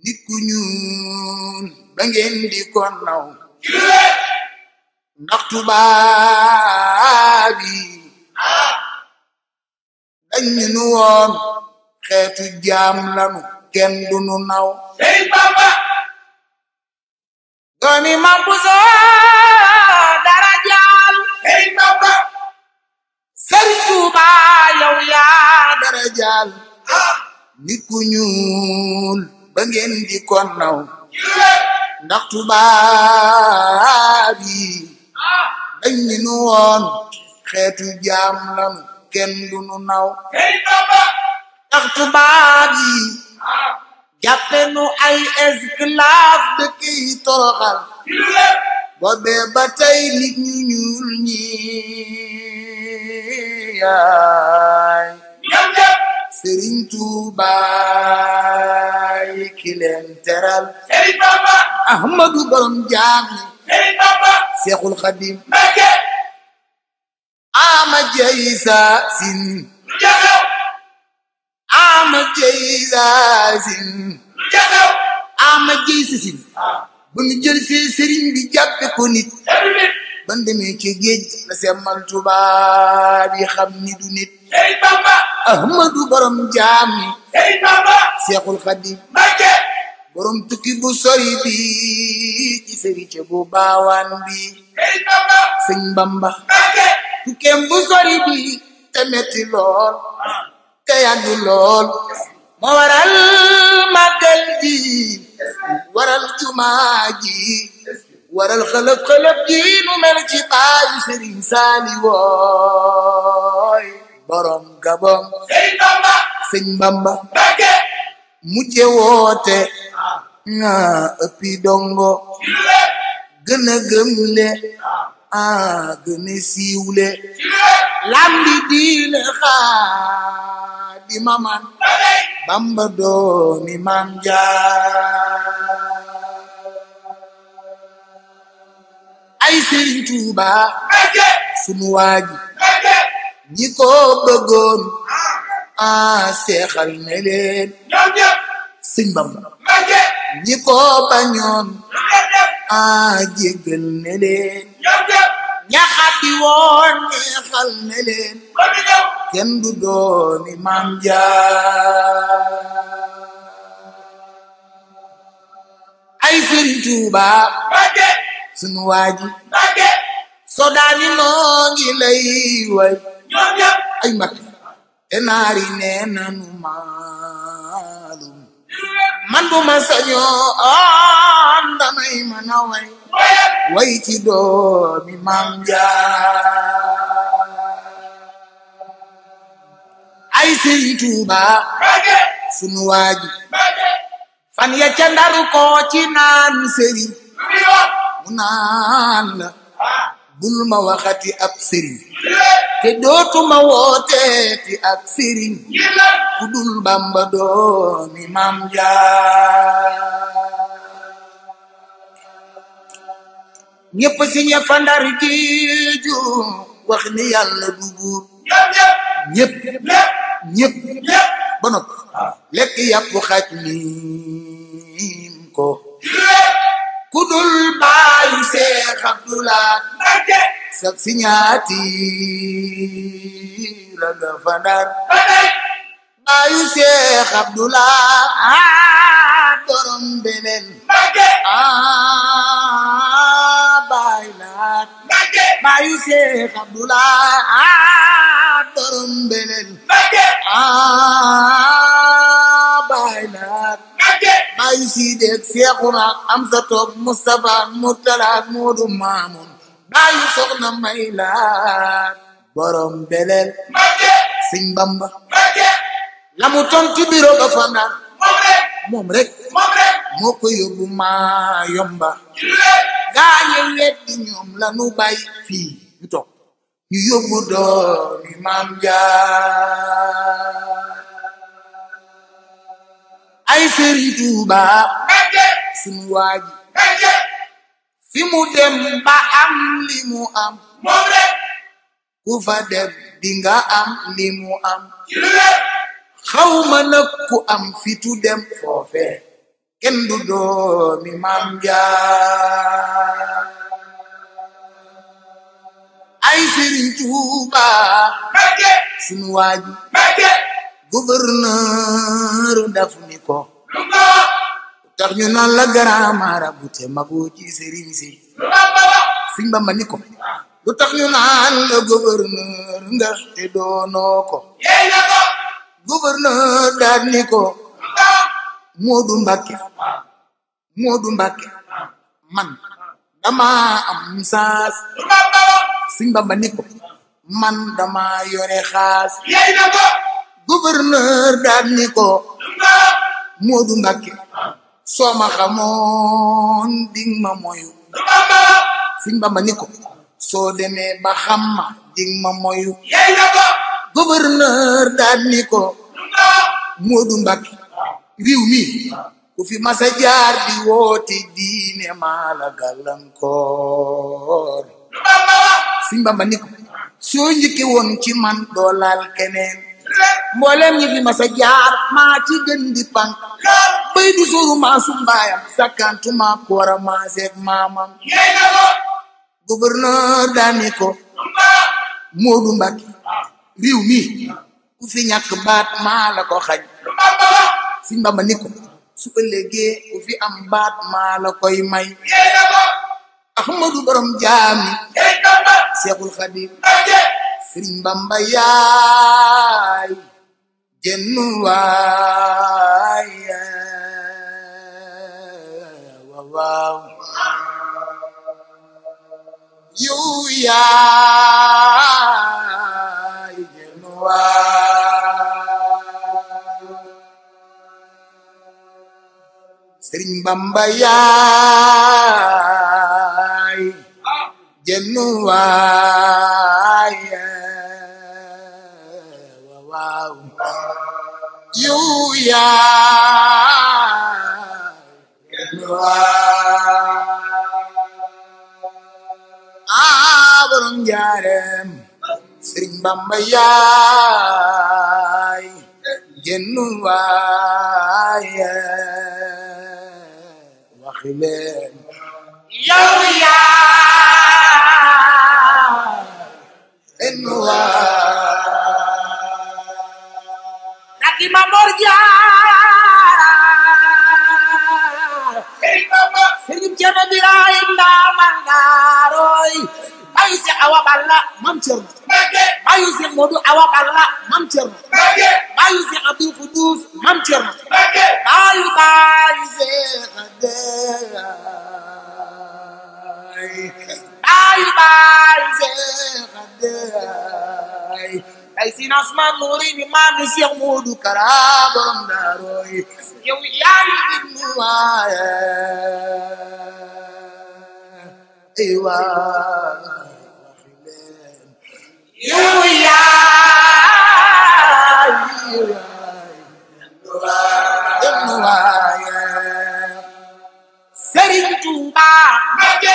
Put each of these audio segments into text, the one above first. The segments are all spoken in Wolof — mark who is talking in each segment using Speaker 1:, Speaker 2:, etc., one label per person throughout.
Speaker 1: nit ku ñuul ba ngeen di ko naw ndax tubaab yi dañ ñu woon xeetu jaam lanu kenn du nu naw
Speaker 2: Sëriñ Bamba
Speaker 1: doomi Mam Buso dara jaal
Speaker 2: Sëriñ Bamba
Speaker 1: Sëriñ Tuuba yow yaa dara jaal nit ku ñuul ba ngeen di ko naw ndax tubaab yi dañ ñu woon xeetu jaam lanu kenn du nu naw
Speaker 2: Sëriñ Bamba
Speaker 1: ndax tubaab yi jàppe nu ay esclave dëkk yi toroxal boobee ba tey nit ñu ñuul ñi yaay
Speaker 2: ñoom ñëpp
Speaker 1: Sëriñ Tuuba yi ki leen teral
Speaker 2: Sëriñ Bamba
Speaker 1: Ahmadu borom jaam ñi
Speaker 2: Sëriñ Bamba
Speaker 1: Seexul Xadim
Speaker 2: Mbakke
Speaker 1: ama jeysa sin
Speaker 2: lu jaxew
Speaker 1: ama jeysa sin
Speaker 2: lu jaxew
Speaker 1: ama jeysa sin ba nu jël see sëriñ bi jàppe ko nit
Speaker 2: sebi nit
Speaker 1: ban demee ci géej la semmal tubaab yi xam ni du nit
Speaker 2: Sëriñ Bamba
Speaker 1: ahmadu borom jaam ñi
Speaker 2: Sëriñ Bamba
Speaker 1: seexul xadim
Speaker 2: Mbakke
Speaker 1: borom tukki bu sori bi ci sëriñ bu baawaan bi
Speaker 2: Sëriñ Bamba
Speaker 1: sëñ bamba
Speaker 2: Mbakke
Speaker 1: tukkeem bu sori bi te metti lool te yàgg lool moo waral màggal ji waral jumaa ji waral xëlëf xëlëf ji nu mel ci baayu sëriñ saali wooy borom gabon
Speaker 2: Sëriñ Bamba
Speaker 1: sëñ bamba
Speaker 2: Mbakke
Speaker 1: mujje woote nga ëppi dongo gën a gëmle ah gën a siiwle lambi diine xaa di maman bamba doomi maam jaar ay sëriñ tuuba
Speaker 2: Mbakke
Speaker 1: sunu waaji
Speaker 2: Mbakke
Speaker 1: ñi ko bëggoon ah seexal ne leen
Speaker 2: ñoom ñëpp
Speaker 1: sëñ bamba
Speaker 2: Mbakke
Speaker 1: ñi ko bañoon
Speaker 2: lu leen def
Speaker 1: ah jéggal ne leen
Speaker 2: ñoom ñëpp
Speaker 1: ñaxati woon neexal ne leen
Speaker 2: ba ñu ñëw
Speaker 1: kenn du doomi maam jaar ay sëriñ tuuba
Speaker 2: Mbakke
Speaker 1: sunu waaji
Speaker 2: Mbakke
Speaker 1: sodaani noo ngi lay way
Speaker 2: ñoom ñëpp
Speaker 1: ay mbat te naari nee nanu maalum man bu ma sañoo on damay mën a way
Speaker 2: waaye
Speaker 1: way ci doomi maam jaar ay sëriñ tuuba
Speaker 2: Mbakke
Speaker 1: sunu waaji
Speaker 2: Mbakke
Speaker 1: fan ya ca ndaru ko ci naan sëriñ
Speaker 2: lu muy wax
Speaker 1: mu naan la
Speaker 2: ah
Speaker 1: bul ma waxati ab sëriñ
Speaker 2: lu leen
Speaker 1: te dootuma wooteeti ak sëriñ
Speaker 2: ngir lan
Speaker 1: ku dul bamba doomi maam jaar ñépp si ñe fa ndar géeju wax ni yàlla du buur
Speaker 2: ñoom ñëpp
Speaker 1: ñépp
Speaker 2: ñëpp
Speaker 1: ñépp
Speaker 2: ñëpp
Speaker 1: ba noppi lekk yàpp xaj niim ko
Speaker 2: lu leen
Speaker 1: ku dul baayu seex abdulaat
Speaker 2: Mbakke
Speaker 1: sag si ñaati la nga fa ndar
Speaker 2: ba tey
Speaker 1: baayu seex abdulaat borom beneen
Speaker 2: Mbakke
Speaker 1: ah baay laat
Speaker 2: Mbakke
Speaker 1: baayu seex abdulaat borom beneen
Speaker 2: Mbakke
Speaker 1: ah baay laat
Speaker 2: Mbakke
Speaker 1: baayu siideeg seexuna am sa toog Mustapha Murtala Moodu Maamun baayu soxna may laat borom beleel
Speaker 2: Mbakke
Speaker 1: sëñ Bamba
Speaker 2: Mbakke
Speaker 1: la mu tontu biro ba fa ndar
Speaker 2: moom rek
Speaker 1: moom rek
Speaker 2: moom rek
Speaker 1: moo ko yóbbu maa yomba
Speaker 2: lu leen
Speaker 1: gaañe weddi ñoom la nu bàyyi fii ñu toog ñu yóbbu doomi maam jaar ay sëriñ Tuuba
Speaker 2: Mbakke
Speaker 1: sunu waaji
Speaker 2: Mbakke
Speaker 1: fi mu dem ba am li mu am
Speaker 2: moom rek
Speaker 1: ku fa dem di nga am li mu am
Speaker 2: lu leen
Speaker 1: xawma nag ku am fitu dem foofe kenn du doomi maam jaar ay Sëriñ Tuuba
Speaker 2: Mbàkke
Speaker 1: sunu waaji
Speaker 2: Mbàkke
Speaker 1: gouverneur daf ni ko
Speaker 2: lu ko
Speaker 1: tax ñu naan la grand marabout te magoo ci sëriñ si
Speaker 2: lu Bamba wax
Speaker 1: Sëñ Bamba ni ko lu tax ñu naan la gouverneur nga te doonoo ko
Speaker 2: yey na ko
Speaker 1: gouverneur daal ni ko
Speaker 2: lu ko
Speaker 1: Moodu Mbàkke Moodu Mbàkke man dama am saas
Speaker 2: lu Bamba wax
Speaker 1: Sëñ Bamba ni ko man dama yore xaas
Speaker 2: yey na ko
Speaker 1: gouverneur daal ni ko
Speaker 2: lu ko
Speaker 1: Moodu Mbàkke soo ma xamoon ding ma moyu
Speaker 2: lu Bamba wax
Speaker 1: Sëñ Bamba ni ko soo demee ba xam ma ding ma moyu
Speaker 2: yey na ko
Speaker 1: gouverneur daal ni ko
Speaker 2: lu ko
Speaker 1: Moodu Mbàkke réew mi ku fi masa jaar di woote diine maa la gàllankoor
Speaker 2: lu Bamba wax
Speaker 1: Sëñ Bamba ni ko soo njëkke woon ci man doo laal keneen
Speaker 2: lépp
Speaker 1: mboolem ñi fi masa jaar maa ci gën di pank
Speaker 2: lool
Speaker 1: bay du sóoru maa su mbaayam sakkantuma ko war a maaseeg maamam
Speaker 2: yey na ko
Speaker 1: gouverneur daa ni ko
Speaker 2: lu ko
Speaker 1: Moodu Mbàkke réew mi ku fi ñàkk baat maa la ko xañ
Speaker 2: lu Bamba wax
Speaker 1: Sëñ Bamba ni ko su ëllëgee ku fi am baat maa la koy may
Speaker 2: yey na ko
Speaker 1: Ahmadu borom jaami
Speaker 2: yey Bamba
Speaker 1: Seexul Xadim
Speaker 2: Mbàkke
Speaker 1: Sëriñ Bamba yaay jenn waay waaw waaw yow yaay jenn waay Sëriñ Bamba yaay jenn waay waaw yow yaay jenn waay ah borom njaareem Sëriñ Bamba yaay jenn waay waxi leen
Speaker 2: yow yaa
Speaker 1: jenn waay
Speaker 2: Naki Mamor Jaar Sëriñ Bamba
Speaker 1: Sëriñ Cerno Birahim Ndaamal Ndaaroy bayu si Awa Balla Mam Cerno
Speaker 2: Mbàkke
Speaker 1: bayu si Modu Awa Balla Mam Cerno
Speaker 2: Mbàkke
Speaker 1: bayu si Abdul Kudus Mam Cerno
Speaker 2: Mbàkke
Speaker 1: bayu bayu Seex Adeey bayu bayu Seex Adeey ay sin asman nuuri ni maami Seex Modu Kara borom Ndaaroy yow yaa ngi ibnu waaye ay waay
Speaker 2: yow
Speaker 1: yaay ibnu waaye Sëriñ Tuuba
Speaker 2: Mbàkke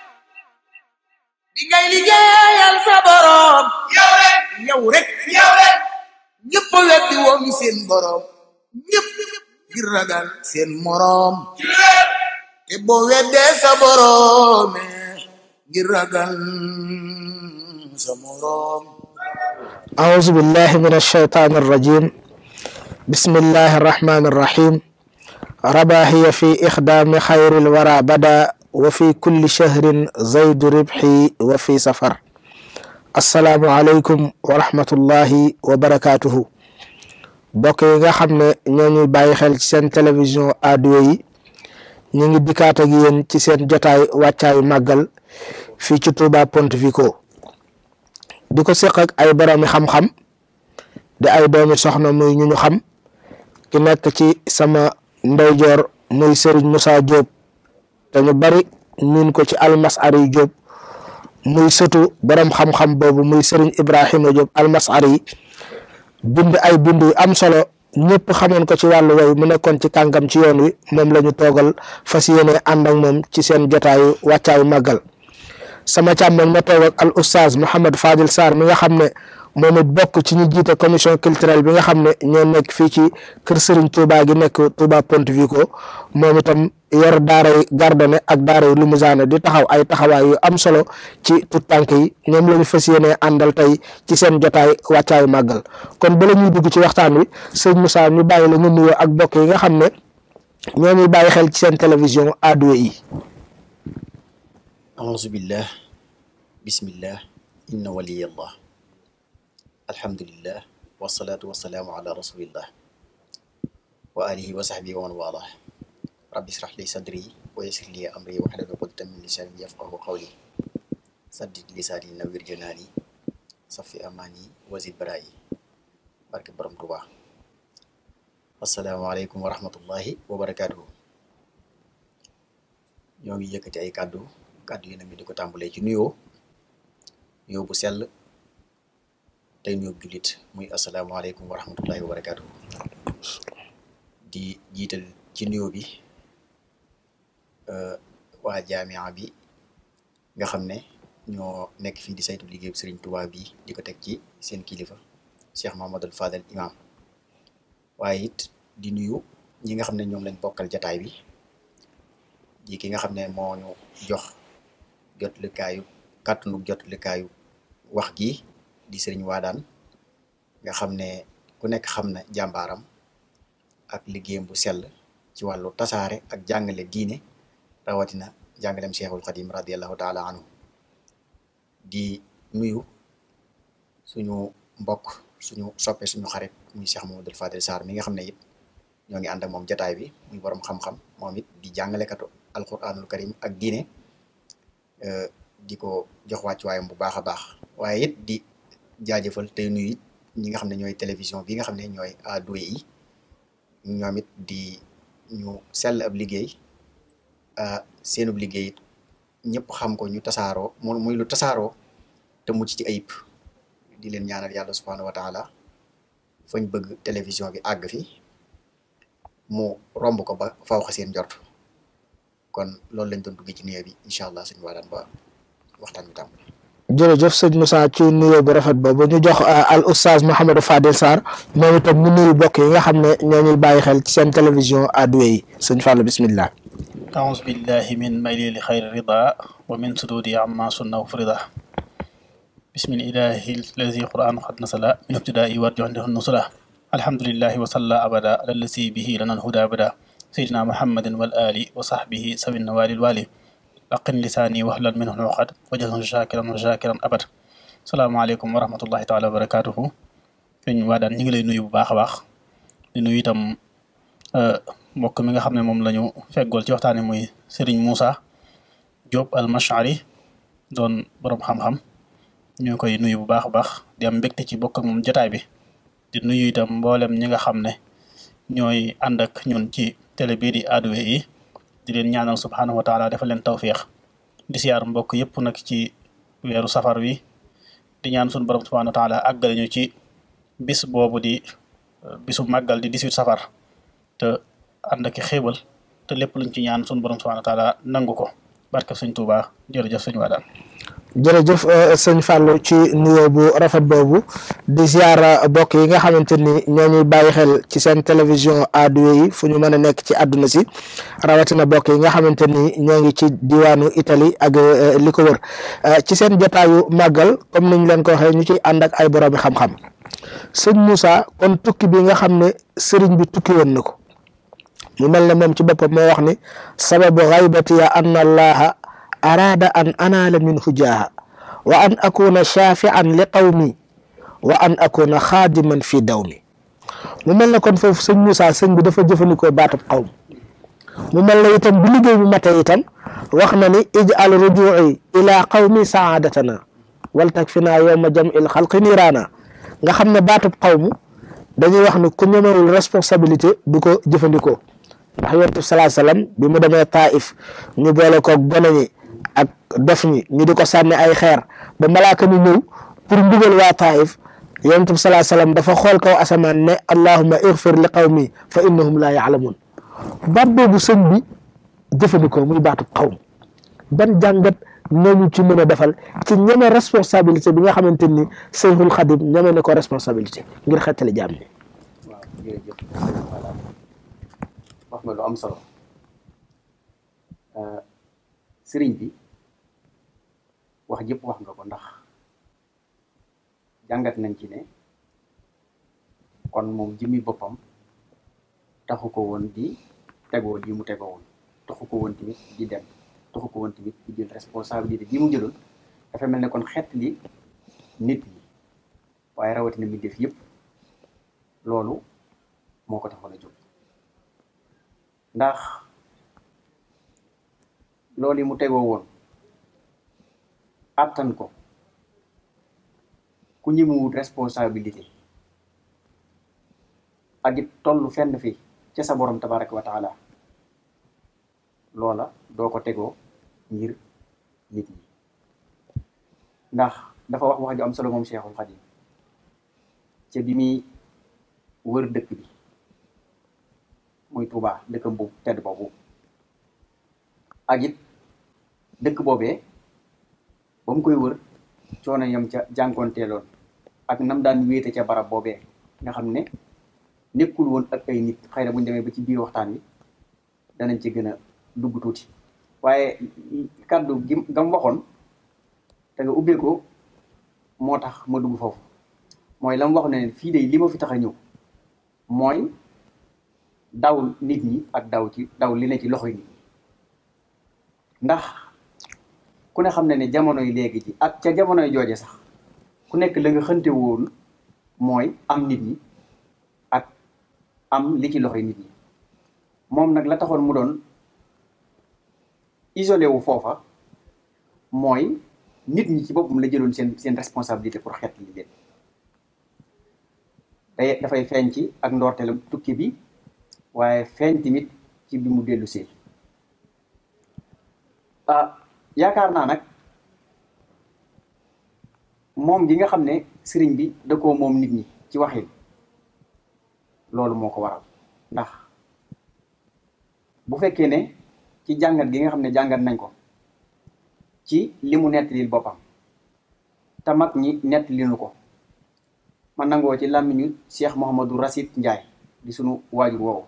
Speaker 1: bi ngay liggéeyal sa borom
Speaker 2: yow rek
Speaker 1: yow rek
Speaker 2: yow rek
Speaker 1: ñëpp a weddi woon seen borom ñëpp ngir ragal seen morom
Speaker 2: ci lépp
Speaker 1: te boo weddee sa borom ngir ragal sa morom
Speaker 3: أعوذ بالله من الشيطان الرجيم بسم الله الرحمن الرحيم رباهي في إخدام خير الورى بدا وفي كل شهر زيد ربحي وفي سفر السلام عليكم ورحمة الله وبركاته bokk yi nga xam ne ñoo ñuy bàyyi xel ci seen télévision ado yi ñu ngi dikkaat ak yéen ci seen jotaay wàccaayu màggal fii ci Touba Pontevico di ko seq ak ay boroomi xam-xam di ay doomi soxna muy ñu ñu xam ki nekk ci sama ndeyjoor muy Serigne Moussa Diop te ñu bari miin ko ci almasari Diop muy sëtu borom xam-xam boobu muy Serigne Ibrahima Diop almasari bind ay bind yu am solo ñëpp xamoon ko ci wàllu way mu nekkoon ci kàngam ci yoon wi moom la ñu toogal fas yéene ànd ak moom ci seen jotaayu wàccaayu màggal sama càmmoñ ma toog ak al oustaz Mouhamed Fadil Sarr mi nga xam ne moom it bokk ci ñu jiite commission culturelle bi nga xam ne ñoo nekk fii ci kër Serigne Touba gi nekk Touba Pontevico moom itam yor daaray Gardone ak daaray Limousin di taxaw ay taxawaay yu am solo ci tout tànk yi ñoom la ñu fas yéenee àndal tey ci seen jotaay wàccaayu màggal kon bala ñuy dugg ci waxtaan wi sëñ Moussa ñu bàyyi la nga nuyoo ak bokk yi nga xam ne ñoo ñuy bàyyi xel ci seen télévision Wadduha yi
Speaker 4: auzu billah bismillah inna waliyallah alhamdulillah wasalaatu wasalaamu ala rasulillah wa alihi wa sahbihi wa man walah rabbi israh li sadri wa yassir li amri wahlul uqdatan min lisani yafqahu qawli saddid lisaani nawwir janaani safi amaani wazid baraayi barke borom Tuubaa asalaamaaleykum wa rahmatullahi wa barakaatuhu ñoo ngi yëkkati ay kàddu kàddu yi nag ñu di ko tàmbalee ci nuyoo nuyoo bu sell tey nuyoo jullit muy asalaamaaleykum wa rahmatullahi wa barakaatuhu di jiital ci nuyoo bi waa jaamia bi nga xam ne ñoo nekk fii di saytu liggéeyu Serigne Touba bi di ko teg ci seen kilifa Cheikh Mahamadul Fadel imam waaye it di nuyu ñi nga xam ne ñoom lañ bokkal jataay bi di ki nga xam ne moo ñu jox jotlikaayu kàttanu jotlikaayu wax gi di sëriñ Waadaan nga xam ne ku nekk xam na jàmbaaram ak liggéeyam bu sell ci wàllu tasaare ak jàngale diine rawatina jàngalem Cheikhul Xadim radiallahu taala anhu di nuyu suñu mbokk suñu soppe suñu xarit muy Cheikh Mamadou Fadel Sarr mi nga xam ne it ñoo ngi ànd ak moom jataay bi muy borom xam-xam moom it di jàngalekatu alquranul karim ak diine di ko jox wàccuwaayam bu baax a baax waaye it di jaajëfal tey nuyu it ñi nga xam ne ñooy télévision bi nga xam ne ñooy Wadduha yi ñoom it di ñu sell ab liggéey seenub liggéey it ñëpp xam ko ñu tasaaroo mu muy lu tasaaroo te mucc ci ayib di leen ñaanal yàlla subhanahu wa taala fañ bëgg télévision bi àgg fi mu romb ko ba faw xa seen njort kon loolu lañ doon duggee ci nuyoo bi incha allah suñu waadaan ba waxtaan bi tàmbali
Speaker 3: jërëjëf sëñ Moussa ci nuyoo bu rafet boobu ñu jox al oustaz Mouhamadou Fadel Sarr moom itam mu nuyu bokk yi nga xam ne ñoo ñuy bàyyi xel ci seen télévision Wadduha yi sëñ Fallou bismillah
Speaker 5: أعوذ بالله من ميل لخير الرضا ومن سدود عما سنة وفرضا بسم الإله الذي قرآن قد نزل من ابتداء وارجو عنده النصرة الحمد لله وصلى أبدا على الذي به لنا الهدى أبدا سيدنا محمد والآل وصحبه سوي النوال الوالي لقن لساني وهلا منه العقد وجزه شاكرا وشاكرا أبد السلام عليكم ورحمة الله تعالى وبركاته ñu waadaan ñu ngi lay nuyu bu baax a baax di nuyu itam mbokk mi nga xam ne moom la ñu feggool ci waxtaane muy Serigne Moussa Diop al Mashari doon borom xam-xam ñu koy nuyu bu baax a baax di am mbégte ci bokk ak moom jotaay bi di nuyu itam mboolem ñi nga xam ne ñooy ànd ak ñun ci télé bii di Wadduha yi di leen ñaanal subhanahu wa taala defal leen tawfiix di siyaar mbokk yëpp nag ci weeru safar wi di ñaan suñu borom subhanahu wa taala àggale ñu ci bis boobu di bisu màggal di 18 safar te ànd ak xéewal te lépp luñ ci ñaan suñu borom subhanahu wa taala nangu ko barke sëñ Tuuba jërëjëf sëñ Waadaan
Speaker 3: jërëjëf sëñ Fallou ci nuyoo bu rafet boobu di ziar bokk yi nga xamante ni ñoo ñuy bàyyi xel ci seen télévision Wadduha yi fu ñu mën a nekk ci àdduna si rawatina bokk yi nga xamante ni ñoo ngi ci diwaanu Italie ak li ko wër ci seen jotaayu màggal comme ni ñu leen ko waxee ñu ciy ànd ak ay boroomi xam-xam sëñ Moussa kon tukki bi nga xam ne sëriñ bi tukki woon na ko mu mel ne moom ci boppam moo wax ni sababu xaybatiya anna allaha araada an anaala minhu jaaha wa an akuna shafian li qawmi wa an akuna xaadiman fi dawmi mu mel ne kon foofu sëñ Moussa sëñ bi dafa jëfandikoo baatab qawm mu mel ne itam bu liggéey bi matee itam wax na ni ij'al ruju'i ila qawmi saadatana wal takfina yowma jam'il xalqi niiraana nga xam ne baatub qawmu dañuy wax ni ku ñemewul responsabilité du ko jëfandikoo ndax yonent bi salaa salaam bi mu demee Taif ñu boole koog gone ñi ak dof ñi ñu di ko sànni ay xeer ba malaaka mi ñëw pour mbugal waa Taif yonent bi salaa salaam dafa xool kaw asamaan ne allahumma igfir li qawmi fa innahum laa yaalamuun baat boobu sëñ bi jëfandikoo muy baatub qawm ban jàngat nañu ci mën a defal ci ñeme responsabilité bi nga xamante ni Seyxul Xadim ñeme na ko responsabilité ngir xettali jaam ñi
Speaker 4: waaw jërëjëf voilà wax nga lu am solo sëriñ bi wax jëpp wax nga ko ndax jàngat nañ ci ne kon moom jëmmi boppam taxu ko woon di tegoo lii mu tegoo woon taxu ko woon tamit di dem taxu ko woon tamit di jël responsabilité bi mu jëloon dafa mel ne kon xeet li nit ñi waaye rawatina mi def yëpp loolu moo ko taxoon a jóg ndax loolu yi mu tegoo woon attan ko ku ñëmuwut responsabilité ak it toll fenn fi ca sa borom tabaraka wa taala loola doo ko tegoo ngir nit ñi ndax dafa wax wax ju am solo moom Cheikhul Khadim ca bi muy wër dëkk bi muy Touba dëkkam bu tedd boobu ak it dëkk boobee ba mu koy wër coono yam ca jànkoonteeloon ak nam daan wéete ca barab boobee nga xam ne nekkul woon ak ay nit xëy na bu ñu demee ba ci biir waxtaan wi danañ ci gën a dugg tuuti waaye kàddu gi gam waxoon te nga ubbee ko moo tax ma dugg foofu mooy la mu wax ne fii de li ma fi tax a ñëw mooy daw nit ñi ak daw ci daw li ne ci loxoy nit ñi ndax ku ne xam ne ne jamonoy léegi ji ak ca jamonoy jooje sax ku nekk la nga xënte woon mooy am nit ñi ak am li ci loxoy nit ñi moom nag la taxoon mu doon isolé wu foofa mooy nit ñi ci boppam la jëloon seen seen responsabilité pour xeet li leen day dafay feeñ ci ak ndoorteelam tukki bi waaye feeñ tamit ci bi mu dellu see ah yaakaar naa nag moom gi nga xam ne sëriñ bi da koo moom nit ñi ci waxin loolu moo ko waral ndax bu fekkee ne ci jàngat gi nga xam ne jàngat nañ ko ci li mu nettalil boppam te mag ñi nettalinu ko man nangoo ci làmmiñu Cheikh Mouhamadou Rasid Ndiaye di sunu waajur woowu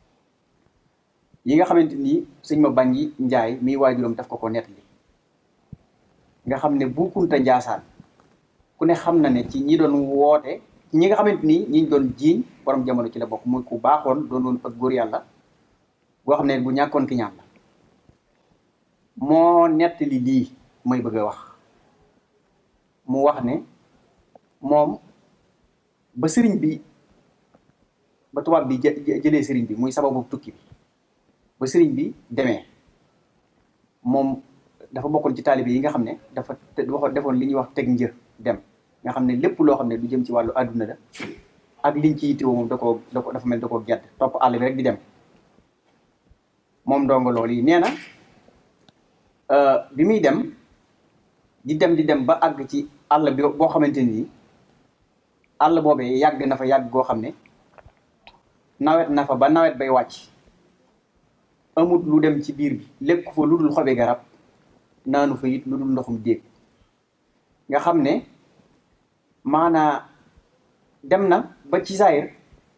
Speaker 4: yi nga xamante ni sëñ ma bañ yi Ndiaye miy waajuram daf ko ko nettali nga xam ne bu kunta njaasaan ku ne xam na ne ci ñi doon woote ñi nga xamante ni ñi doon jiiñ borom jamono ci la bokk muy ku baaxoon doon doon ak góor yàlla boo xam ne bu ñàkkoon ki ñaan la moo nettali lii may bëgg a wax mu wax ne moom ba sëriñ bi ba tubaab bi jëlee sëriñ bi muy sababu tukki bi ba sëriñ bi demee moom dafa bokkoon ci taalibe yi nga xam ne dafa waxoon defoon li ñuy wax teg njër dem nga xam ne lépp loo xam ne du jëm ci wàllu àdduna la ak liñ ci yittewoo moom da koo da ko dafa mel da koo gedd topp àll bi rek di dem moom ndongo loolu yi nee na bi muy dem di dem di dem ba àgg ci àll bi boo xamante ni àll boobee yàgg na fa yàgg goo xam ne nawet na fa ba nawet bay wàcc amut lu dem ci biir bi lekk fa lu dul xobi garab naanu fa it lu dul ndoxum déeg nga xam ne maanaa dem na ba ci saayir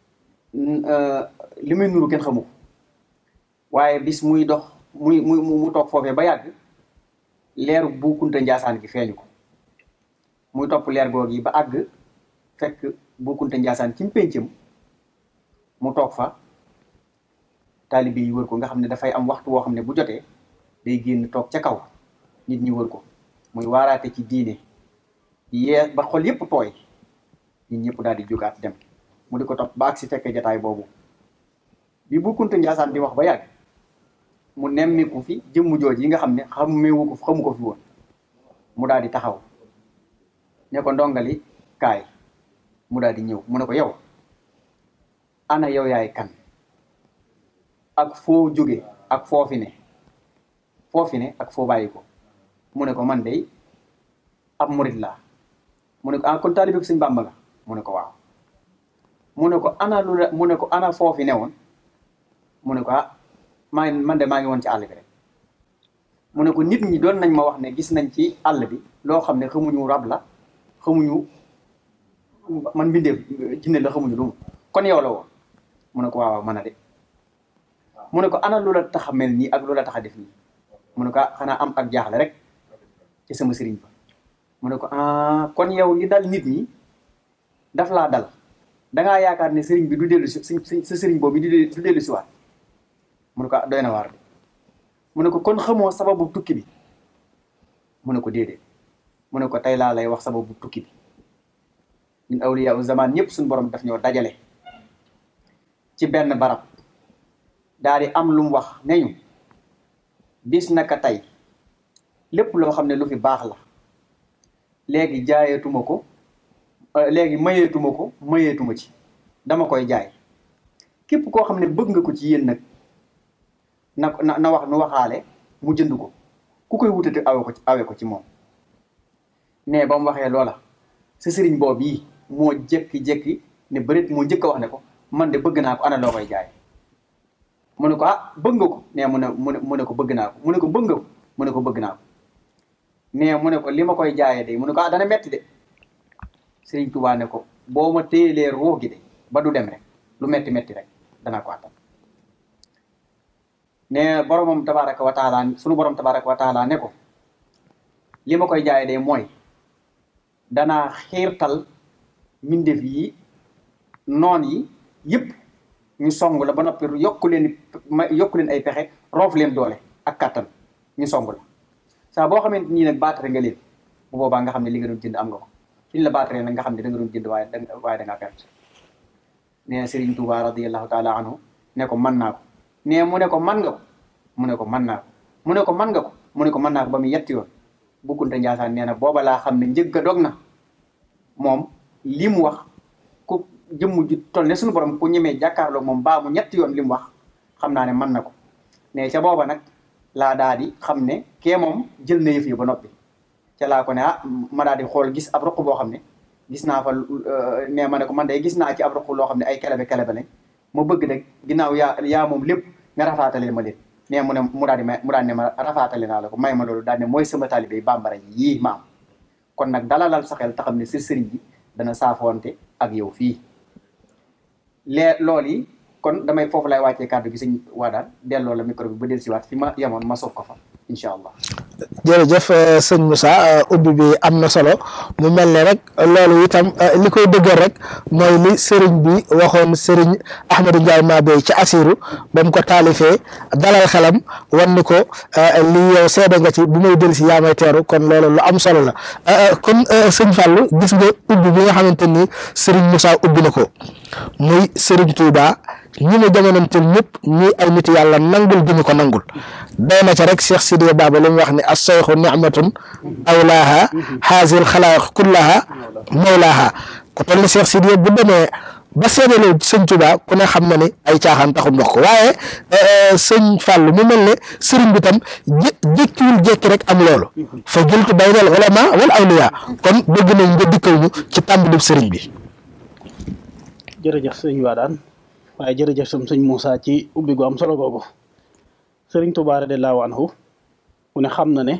Speaker 4: li muy nuru kenn xamu ko waaye bis muy dox muy muy mu toog foofee ba yàgg leeru bu kunta njaasaan gi feeñu ko muy topp leer goog yi ba àgg fekk bu kunta njaasaan ci mpéncam mu toog fa taalibe yi wër ko nga xam ne dafay am waxtu woo xam ne bu jotee day génn toog ca kaw nit ñi wër ko muy waaraate ci diine yee ba xol yépp tooy nit ñëpp daal di jógaat dem mu di ko topp ba ak si fekkee jataay boobu bi bu kunta njaasaan di wax ba yàgg mu nemmiku fi jëmm jooj yi nga xam ne xamewu ko xamu ko fi woon mu daal di taxaw ne ko ndongali kaay mu daal di ñëw mu ne ko yow ana yow yaay kan ak foo jóge ak foofi ne foofi ne ak foo bàyyi ko mu ne ko man de ab murit laa mu ne ko ah kon taalibe sëñ Bàmba nga mu ne ko waaw mu ne ko ana lu la mu ne ko ana foofi ne woon mu ne ko ah maa ngi man de maa ngi woon ci àll bi rek mu ne ko nit ñi doon nañ ma wax ne gis nañ ci àll bi loo xam ne xamuñu rab la xamuñu man mbindeef jinne la xamuñu lu mu kon yow la woon mu ne ko waaw waaw mën a de mu ne ko ana lu la tax a mel nii ak lu la tax a def nii mu ne ko ah xanaa am ak jaaxle rek ci sama sëriñ ba mu ne ko ah kon yow li dal nit ñi daf laa dal dangaa yaakaar ne sëriñ bi du dellu si sa sëriñ boobu du du dellu si waat mu ne ko ah doy na waar de mu ne ko kon xamoo sababu tukki bi mu ne ko déedéet mu ne ko tey laa lay wax sababu tukki bi ñun awliya u zaman ñëpp suñu borom daf ñoo dajale ci benn barab daal di am lu mu wax ne ñu bis naka tey lépp loo xam ne lu fi baax la léegi jaayatuma ko léegi mayeetuma ko mayeetuma ci dama koy jaay képp koo xam ne bëgg nga ko ci yéen nag na na na wax nu waxaale mu jënd ko ku koy wutati awe ko ci awe ko ci moom ne ba mu waxee loola sa sëriñ boobu yi moo jékki-jékki ne bërit moo njëkk a wax ne ko man de bëgg naa ko ana loo koy jaay mu ne ko ah bëgg nga ko nee mu ne mu ne mu ne ko bëgg naa ko mu ne ko bëgg nga ko mu ne ko bëgg naa ko nee mu ne ko li ma koy jaayee de mu ne ko ah dana metti de Sëriñ Tuubaa ne ko boo ma téyelee ruux gi de ba du dem rek lu metti metti rek danaa ko attan ne boromam tabaraka wa taala sunu borom tabaraka wa taala ne ko li ma koy jaayee de mooy danaa xiirtal mbindeef yi noon yi yëpp ñu song la ba noppi yokku leen ma yokku leen ay pexe roof leen doole ak kattan ñu song la saa boo xamante nii nag baatare nga leen bu boobaa nga xam ne li nga doon jënd am nga ko suñ la baataree nag nga xam ne da nga doon jënd waaye da waaye da ngaa perte nee na Serigne Touba radiyallahu taala anhu ne ko mën naa ko nee mu ne ko man nga ko mu ne ko mën naa ko mu ne ko mën nga ko mu ne ko mën naa ko ba mu yetti yoon bukkunte Njaasaan nee na booba laa xam ne njëgg a dog na moom li mu wax ku jëmm ju toll ne suñu borom ku ñemee jàkkaarloo moom baa mu ñetti yoon li mu wax xam naa ne mën na ko ne ca booba nag laa daal di xam ne kee moom jël na yëf yi ba noppi ca laa ko ne ah ma daal di xool gis ab ruq boo xam ne gis naa fa nee ma ne ko man day gis naa ci ab ruq loo xam ne ay kelebe kelebe lañ ma bëgg nag ginnaaw yaa yaa moom lépp nga rafaatale ma leen nee mu ne mu daal di may mu daal ne ma rafaatale naa la ko may ma loolu daal ne mooy sama taalibe yi bambara yi yii ma am kon nag dalalal sa xel te xam ne sa sëriñ bi dana saafoonte ak yow fii lee loolu yi kon damay foofu lay wàccee kàddu gi sëñ waa daal delloo la micro bi ba del siwaat fi ma yemoon ma sof ko fa incha allah
Speaker 3: jërëjëf sëñ Moussa ubbi bi am na solo mu mel ne rek loolu itam li koy dëggal rek mooy li sëriñ bi waxoon sëriñ Ahmadou Ndiaye Mabey ci Asiru ba mu ko taalifee dalal xelam wan ni ko lii yow seede nga ci bu may del si yaa may teeru kon loolu lu am solo la kon sëñ Fallou gis nga ubbi bi nga xamante ni sëriñ Moussa ubbi na ko muy sëriñ Touba ñi mu jamonanteel ñëpp ñi ay nit yàlla nangul gi ñu ko nangul doy na ca rek Cheikh Sidiya Baba li mu wax ne as-sayxu nicmatun awlaaha haazil xalaaq kullaha mawlaaha ku toll ni Cheikh Sidiya bu demee ba seedaloo sëñ Tuba ku ne xam na ni ay caaxaan taxul ndox ko waaye sëñ Fàllu mu mel ne sëriñ bi tam jé jékkiwul jékki rek am loolu fa jëltu baynal ulama wal awliya kon bëgg nañ nga dikkal ñu ci tàmbali sëriñ bi
Speaker 5: jërëjëf sëñ Wadaan waaye jërëjëf sam sëñ Moussa ci ubbi gu am solo googu sëriñ Tuubaa radiyallaahu anhu mu ne xam na ne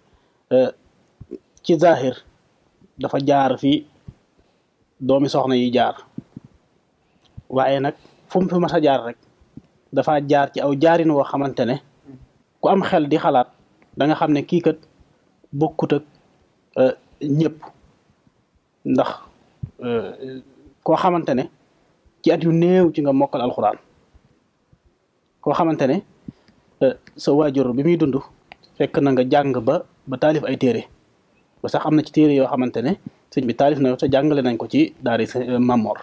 Speaker 5: ci zahir dafa jaar fi doomi soxna yi jaar waaye nag fu mu fi mas a jaar rek dafa jaar ci aw jaarin woo xamante ne ku am xel di xalaat da nga xam ne kii kat bokkut ak ñëpp ndax koo xamante ne ci at yu néew ci nga mokkal alxuraan koo xamante ne sa waajur bi muy dund fekk na nga jàng ba ba taalif ay téere ba sax am na ci téere yoo xamante ne sëñ bi taalif na te jàngale nañ ko ci daari Mamor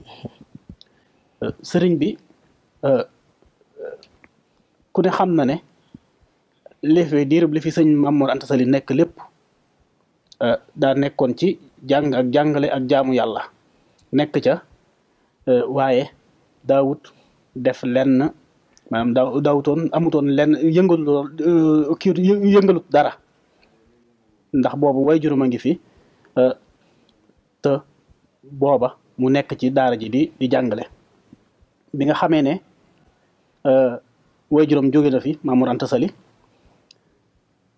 Speaker 5: sëriñ bi ku ne xam na ne li fi diirub li fi sëñ Mamor Anta Sali nekk lépp daa nekkoon ci jàng ak jàngale ak jaamu yàlla nekk ca waaye daawut def lenn maanaam daaw daawutoon amutoon lenn yëngalu kii yëngalut dara ndax boobu way juróom a ngi fi te booba mu nekk ci daara ji di di jàngale bi nga xamee ne way juróom jóge na fi Mamour Anta Sali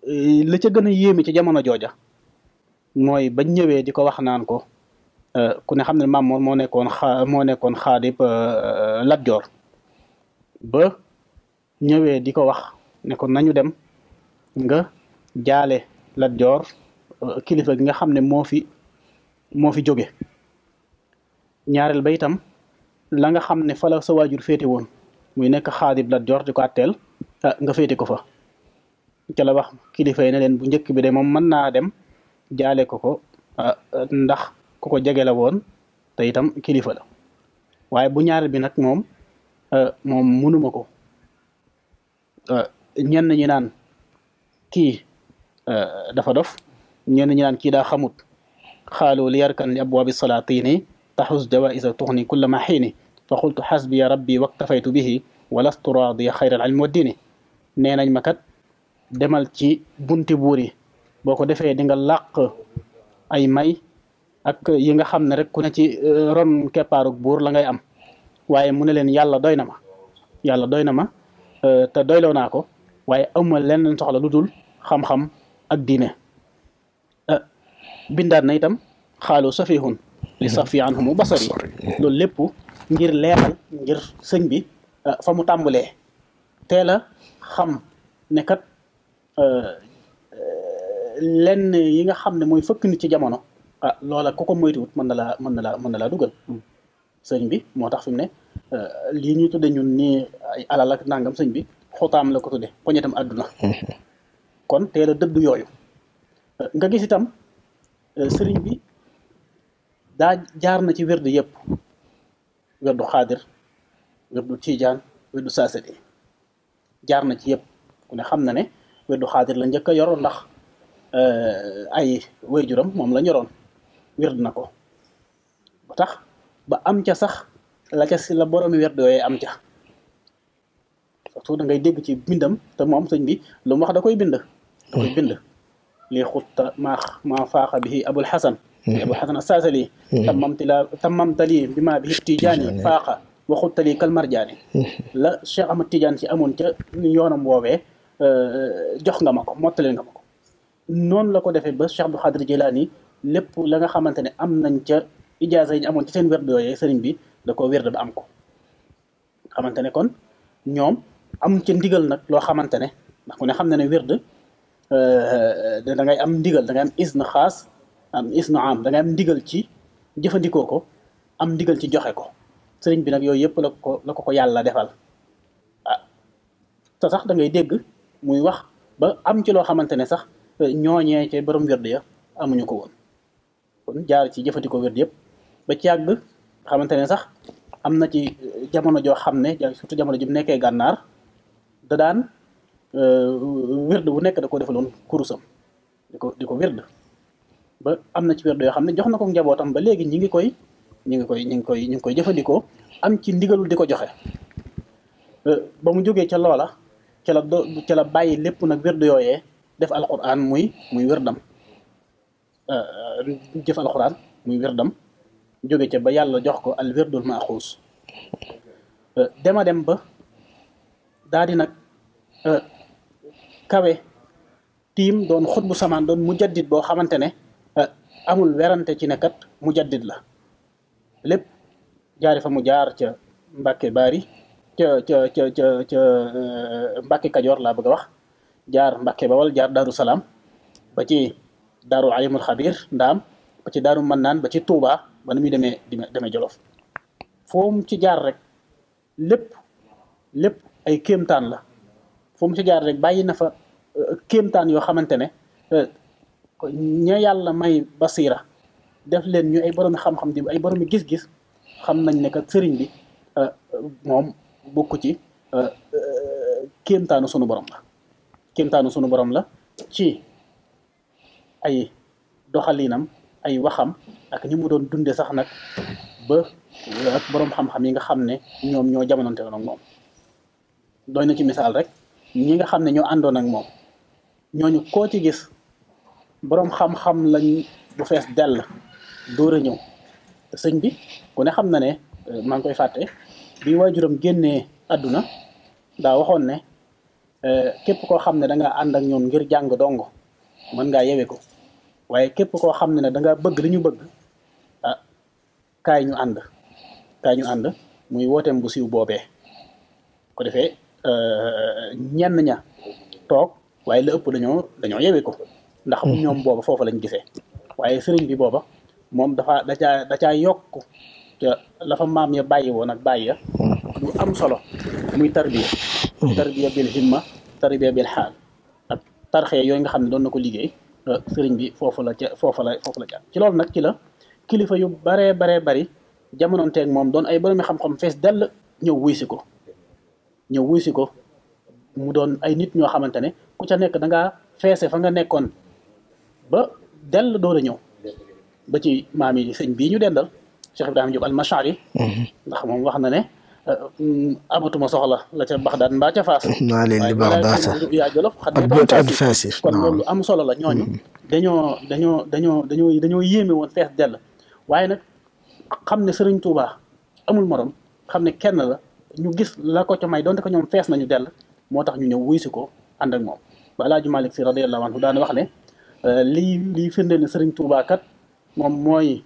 Speaker 5: la ca gën a yéeme ci jamono jooja mooy bañ ñëwee di ko wax naan ko ku ne xam ne Maam Mor moo nekkoon xa moo nekkoon xaadib Lat Joor ba ñëwee di ko wax ne ko nañu dem nga jaale Lat Joor kilifa gi nga xam ne moo fi moo fi jóge ñaareel ba itam la nga xam ne fa la sa waajur féete woon muy nekk xaadib Lat Joor di ko àtteel nga féete ko fa ca la wax kilifa yi ne leen bu njëkk bi de moom mën naa dem jaale ko ko ndax ku ko jege la woon te itam kilifa la waaye bu ñaareel bi nag moom moom mënuma ko ñenn ñi naan kii dafa dof ñenn ñi naan kii daa xamut xaalu li yarkan li abwaabi salaatini taxus jawaisa tuxni kulla ma xiini fa qultu xasbiya rabbi waktafaytu bihi walastu raadiya xayra al ilmi wa diini nee nañ ma kat demal ci bunti buur yi boo ko defee di nga làq ay may ak yi nga xam ne rek ku ne ci ron keppaaruk buur la ngay am waaye mu ne leen yàlla doy na ma yàlla doy na ma te doyloo naa ko waaye amuma leneen soxla lu dul xam-xam ak diine bindaat na itam xaalu safihun li safi anhumu basari loolu lépp ngir leeral ngir sëñ bi fa mu tàmbalee teel a xam ne kat lenn yi nga xam ne mooy fëkk nit ci jamono ah loola ku ko moytuwut mën na laa mën na laa mën na laa dugal sëñ bi moo tax fi mu ne lii ñuy tudde ñun nii ay alal ak nangam sëñ bi xotaam la ko tudde poñetam àdduna kon teel a dëddu yooyu nga gis itam sëriñ bi daa jaar na ci werdu yëpp werdu xaadir werdu tiijaan werdu saasali jaar na ci yëpp ku ne xam na ne werdu xaadir la njëkk a yor ndax ay waajuram moom la ñoroon werd na ko ba tax ba am ca sax la ca si la boroomi werd yooyee am ca surtout da ngay dégg ci bindam te moom sëñ bi lu mu wax da koy bind da koy bind lii xutta maa maa faaxa bihi abul xasan abul xasan asaasali tammamtila tammamtali bi maa bihi tijaani faaxa wa xuttali kal marjaani la Cheikh Ahmad Tidiane ci amoon ca yoonam woowee jox nga ma ko mottali nga ma ko noonu la ko defee ba Cheikh Abdou Khadir Jilani lépp la nga xamante ne am nañ ca ijaasa yi ñu amoon ci seen werd yooyee sëriñ bi da ko werd ba am ko xamante ne kon ñoom am ca ndigal nag loo xamante ne ndax ku ne xam na ne werd da ngay am ndigal da ngay am isna xaas am isna am da ngay am ndigal ci jëfandikoo ko am ndigal ci joxe ko sëriñ bi nag yooyu yëpp la ko la ko ko yàlla defal ah te sax da ngay dégg muy wax ba am ci loo xamante ne sax ñooñee ca borom werd ya amuñu ko woon kon jaar ci jëfandikoo werd yëpp ba ci yàgg xamante ne sax am na ci jamono joo xam ne surtout jamono ji mu nekkee gànnaar da daan werd bu nekk da ko defaloon kurusam di ko di ko werd ba am na ci werd yoo xam ne jox na ko njabootam ba léegi ñi ngi koy ñi ngi koy ñi ngi koy ñi ngi koy jëfandikoo am ci ndigalul di ko joxe ba mu jógee ca loola ca la do ca la bàyyi lépp nag werd yooyee def alquran muy muy wérdam jëf alquran muy wérdam jóge ca ba yàlla jox ko al wérdul maaxuus dema dem ba daa di nag kawe tiim doon xut bu samaan doon mujaddid boo xamante ne amul werante ci ne kat mujaddid la lépp jaari fa mu jaar ca Mbàkke Baari ca ca ca ca ca Mbàkke Kajoor laa bëgg a wax jaar Mbàkke Bawal jaar Daaru Salaam ba ci Daaru Alimul Xabir Ndaam ba ci Daaru Mannaan ba ci Tuubaa ba na muy demee demee Jolof foo mu ci jaar rek lépp lépp ay kéemtaan la foo mu ci jaar rek bàyyi na fa kéemtaan yoo xamante ne ña yàlla may basira def leen ñu ay boroomi xam-xam di ay boroomi gis-gis xam nañ ne kat sëriñ bi moom bokku ci kéemtaanu sunu borom la kéemtaanu sunu borom la ci ay doxalinam ay waxam ak ni mu doon dunde sax nag ba ak boroom xam-xam yi nga xam ne ñoom ñoo jamonante woon ak moom doy na ci misaal rek ñi nga xam ne ñoo àndoon ak moom ñooñu koo ci gis boroom xam-xam lañ bu fees dell dóor a ñëw te sëñ bi ku ne xam na ne maa ngi koy fàtte bi waajuram génnee àdduna daa waxoon ne képp koo xam ne da ngaa ànd ak ñoom ngir jàng dong mën ngaa yewe ko waaye képp koo xam ne ne da ngaa bëgg li ñu bëgg ah kaay ñu ànd kaay ñu ànd muy wooteem bu siiw boobee ko defee ñenn ña toog waaye la ëpp dañoo dañoo yewe ko ndax ñoom booba foofu lañ gisee waaye sëriñ bi booba moom dafa da caa da caa yokk te la fa maam ya bàyyi woon ak bàyyi ya lu am solo muy tarbiya tarbiya bil himma tarbiya bil xaal ak tarxee yooyu nga xam ne doon na ko liggéey sëriñ bi foofu la ca foofu la foofu la ca ci loolu nag ci la kilifa yu baree baree bari jamonoonteeg moom doon ay boroomi xam-xam fees dell ñëw wuy si ko ñëw wuy si ko mu doon ay nit ñoo xamante ne ku ca nekk da ngaa feese fa nga nekkoon ba dell door a ñëw ba ci maam yi sëñ bii ñu dendal Cheikh Ibrahima Diop al-Mashari ndax moom wax na ne amatuma soxla la ca Baxdaad mbaa ca Faas
Speaker 3: naa leen li Baxdaad
Speaker 5: yaa Jolof xat
Speaker 3: ak boot ak Faas
Speaker 5: kon loolu am solo la ñooñu dañoo dañoo dañoo dañoo dañoo yéeme woon fees dell waaye nag xam ne Sëriñ Tuubaa amul morom xam ne kenn la ñu gis la ko ca may donte ko ñoom fees nañu dell moo tax ñu ñëw wuy si ko ànd ak moom ba Alaaji Malik Si radiyallahu anhu daana wax ne lii lii firndeel ne Sëriñ Tuubaa kat moom mooy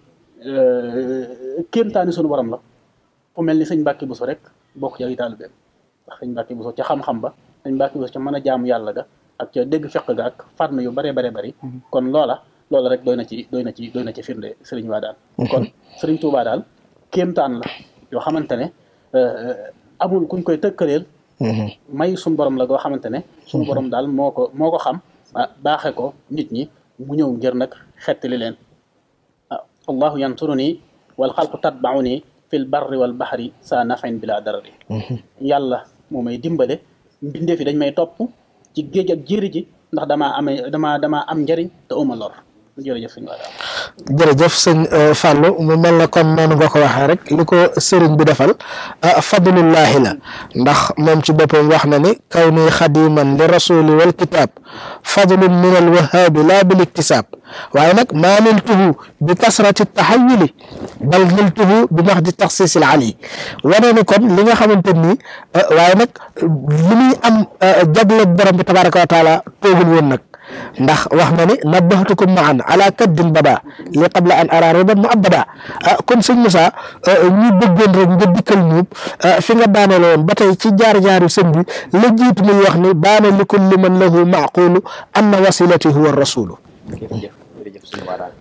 Speaker 5: kéemtaani sunu borom la fu mel ni sëñ Mbàkke Buso rek bokk ci ay taalibeem ndax sëñ Mbàkke Buso ca xam-xam ba sëñ Mbàkke Buso ca mën a jaamu yàlla ga ak ca dégg fekk ga ak farme yu bare bare bari kon loola loola rek doy na ci doy na ci doy na ci firnde sëriñ waa daal kon sëriñ Tuubaa daal kéemtaan la yoo xamante ne amul kuñ koy tëkkaleel may suñu borom la goo xamante ne suñu borom daal moo ko moo ko xam baaxe ko nit ñi mu ñëw ngir nag xettali leen allahu yansuruni wal xalqu tatbauni fil barri wal bahri saa nafain bila darari yàlla moo may dimbale mbindeef yi dañ may topp ci géej ak jéeri ji ndax damaa amee damaa damaa am njariñ te uma lor jërëjëf sëñ Wada
Speaker 3: jërëjëf sëñ Fallou mu mel na kon noonu nga ko waxee rek li ko sëriñ bi defal fadlullahi la ndax moom ci boppam wax na ni kaw ni xadiman li rasuli wal kitab fadlun min al wahabi la bil iktisab waaye nag maa niltuhu bi kasrati taxayuli bal niltuhu bi max di taxsisil ali wane ni kon li nga xamante ni waaye nag li muy am jagle borom bi tabaraka wa taala toogul woon nag ndax wax na ni nabbahtukum maan ala kaddin bada li qabla an ara riban mu abada kon sëñ Moussa ñu bëggoon rek nga dikkal ñu fi nga daaneel woon ba tey ci jaar-jaaru sëñ bi la jiitu muy wax ni baana li kulli man lahu maaqulu anna wasilati huwa rasulu
Speaker 4: jërëjëf jërëjëf suñu waa daal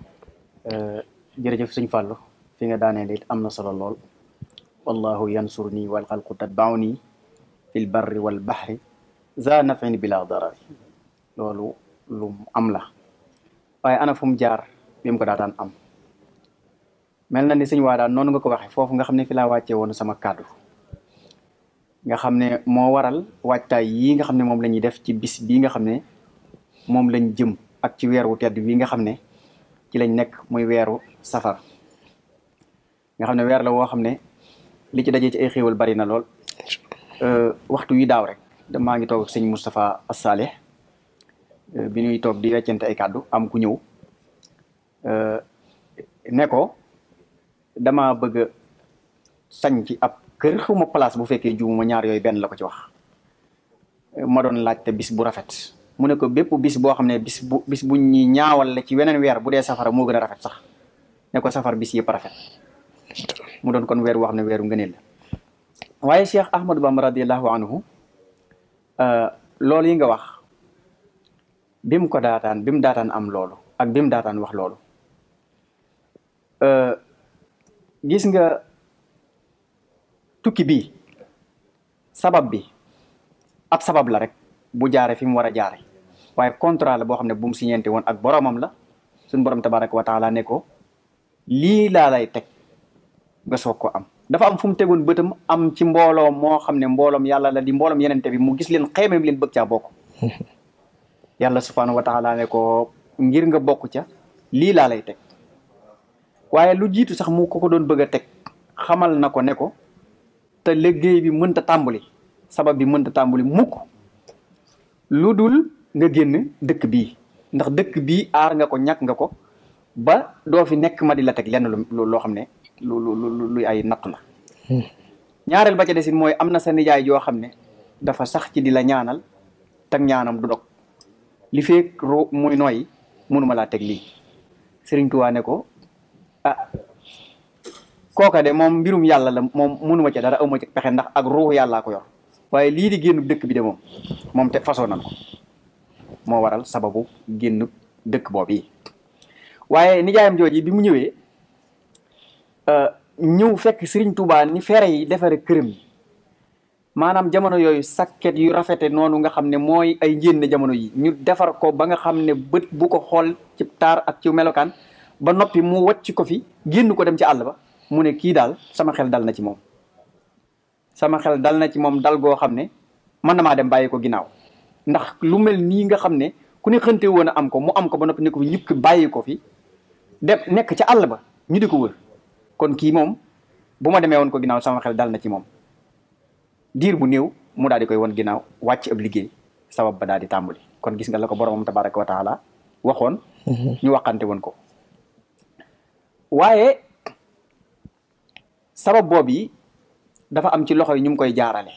Speaker 4: jërëjëf suñ fàllu fi nga daaneel it am na solo lool wallahu yansurni wal xalqu tatbauni fil barri wal bahri za nafin bila darari loolu lu am la waaye ana fu mu jaar bi mu ko daataan am mel na ni sëñ waa daal noonu nga ko waxee foofu nga xam ne fi laa wàccee woon sama kàddu nga xam ne moo waral waajtaay yii nga xam ne moom la ñuy def ci bis bii nga xam ne moom lañ jëm ak ci weer wu tedd bii nga xam ne ci lañ nekk muy weeru safar nga xam ne weer la woo xam ne li ci dajee ci ay xéewal bari na lool waxtu wi daaw rek maa ngi toog ak sëñ Moustapha Assaleh bi ñuy toog di weccante ay kàddu am ku ñëw ne ko dama bëgg a sañ ci ab kër xuma place bu fekkee juumuma ñaar yooyu benn la ko ci wax ma doon laajte bis bu rafet mu ne ko bépp bis boo xam ne bis bu bis bu ñuy ñaawal la ci weneen weer bu dee safara moo gën a rafet sax ne ko safar bis yëpp rafet mu doon kon weer wax ne weeru ngëneel la waaye Cheikh Ahmadou Bamba radiallahu anhu loolu yi nga wax bi mu ko daataan bi mu daataan am loolu ak bi mu daataan wax loolu gis nga tukki bii sabab bi ab sabab la rek bu jaare fi mu war a jaare waaye contrat la boo xam ne bu mu siñeente woon ak boromam la suñu borom tabaraka wa taala ne ko lii laa lay teg nga soog ko am dafa am fu mu tegoon bëtam am ci mbooloom moo xam ne mbooloom yàlla la di mbooloom yenente bi mu gis leen xeemeem leen bëgg caa bokk yàlla subhaanahu wa taala ne ko ngir nga bokk ca lii laa lay teg waaye lu jiitu sax mu ko ko doon bëgg a teg xamal na ko ne ko te liggéey bi mënta tàmbali sabab bi mënta tàmbali mukk lu dul nga génn dëkk bii ndax dëkk bii aar nga ko ñàkk nga ko ba doo fi nekk ma di la teg lenn lu loo xam ne lu lu luy ay nattu la ñaareel ba ca desin mooy am na sa nijaay yoo xam ne dafa sax ci di la ñaanal teg ñaanam du dog li feek ro muy nooyi mënuma laa teg lii Sëriñ Tuubaa ne ko ah kooka de moom mbirum yàlla la moom mënuma ca dara awma ci pexe ndax ak ruux yàllaa ko yor waaye lii di génn dëkk bi de moom moom te façon nan ko moo waral sababu génn dëkk boobu yi waaye nijaayam jooji bi mu ñëwee ñëw fekk Sëriñ Tuubaa ni fere yi defare këram yi maanaam jamono yooyu sakket yu rafete noonu nga xam ne mooy ay njénn jamono yi ñu defar ko ba nga xam ne bët bu ko xool ci taar ak ci melokaan ba noppi mu wacc ko fi génn ko dem ci àll ba mu ne kii daal sama xel dal na ci moom sama xel dal na ci moom dal goo xam ne mën na maa dem bàyyi ko ginnaaw ndax lu mel nii nga xam ne ku ne xënte woon a am ko mu am ko ba noppi ne ko fi ñukki bàyyi ko fi dem nekk ca àll ba ñu di ko wër kon kii moom bu ma demee woon ko ginnaaw sama xel dal na ci moom diir bu néew mu daal di koy won ginnaaw wàcc ab liggéey sabab ba daal di tàmbali kon gis nga la ko boromam tabaraka wa taala waxoon ñu waxante woon ko waaye sabab boobu yi dafa am ci loxo yi ñu ngi koy jaarale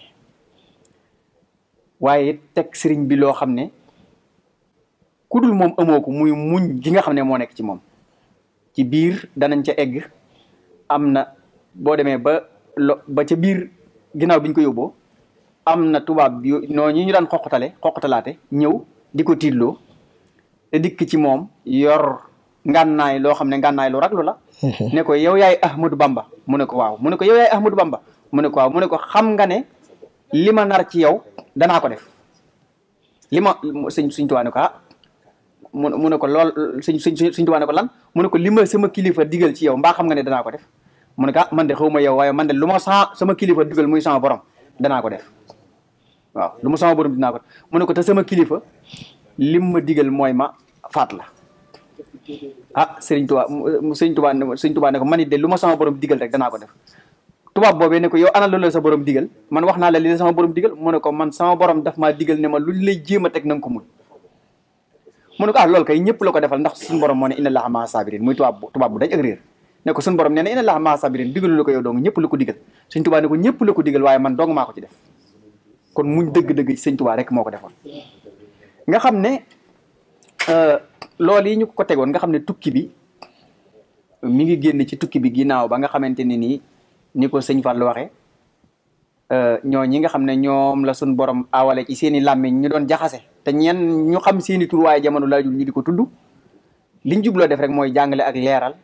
Speaker 4: waaye teg sëriñ bi loo xam ne ku dul moom amoo ko muy muñ gi nga xam ne moo nekk ci moom ci biir danañ ca egg am na boo demee ba lo ba ca biir ginnaaw bi ñu ko yóbboo am na tubaab bi noo ñi ñu daan xoqatale xoqatalaate ñëw di ko tiitloo te dikk ci moom yor ngànnaay loo xam ne ngànnaay lu raglu la ne ko yow yaay Ahmadou Bamba mu ne ko waaw mu ne ko yow yaay Ahmadou Bamba mu ne ko waaw mu ne ko xam nga ne li ma nar ci yow danaa ko def li ma sëñ suñ tuwaa ne ko ah mu mu ne ko lool suñ suñ suñ tuwaa ne ko lan mu ne ko li ma sama kilifa digal ci yow mbaa xam nga ne danaa ko def mu ne ko ah man de xaw ma yow waaye man de lu ma sa sama kilifa digal muy sama borom danaa ko def waaw lu ma sama borom dinaa ko def mu ne ko te sama kilifa lim ma digal mooy ma faat la ah Sëriñ Tuubaa Sëriñ Tuubaa Sëriñ Tuubaa ne ko man it de lu ma sama borom digal rek danaa ko def tubaab boobee ne ko yow ana loolu la sa borom digal man wax naa la li la sama borom digal mu ne ko man sama borom daf maa digal ne ma lu lay jéem a teg na nga ko muñ mu ne ko ah loolu kay ñëpp la ko defal ndax suñu borom moo ne inna allaha maa sabirin muy tubaab bu tubaab bu dañ ak réer ne ko suñu borom nee na inna allaha maa sabirin digalu la ko yow dong ñëpp la ko digal Sëriñ Tuubaa ne ko ñëpp la ko digal waaye man dong maa ko ci def kon muñ dëgg-dëgg Sëriñ Tuubaa rek moo ko defoon nga xam ne loolu yi ñu ko tegoon nga xam ne tukki bi mi ngi génn ci tukki bi ginnaaw ba nga xamante ne nii ni ko sëñ Fall waxee ñoo ñi nga xam ne ñoom la suñ borom awale ci seeni làmmiñ ñu doon jaxase te ñenn ñu xam seeni tur waaye jamono laajul ñu di ko tudd liñ jubloo def rek mooy jàngale ak leeral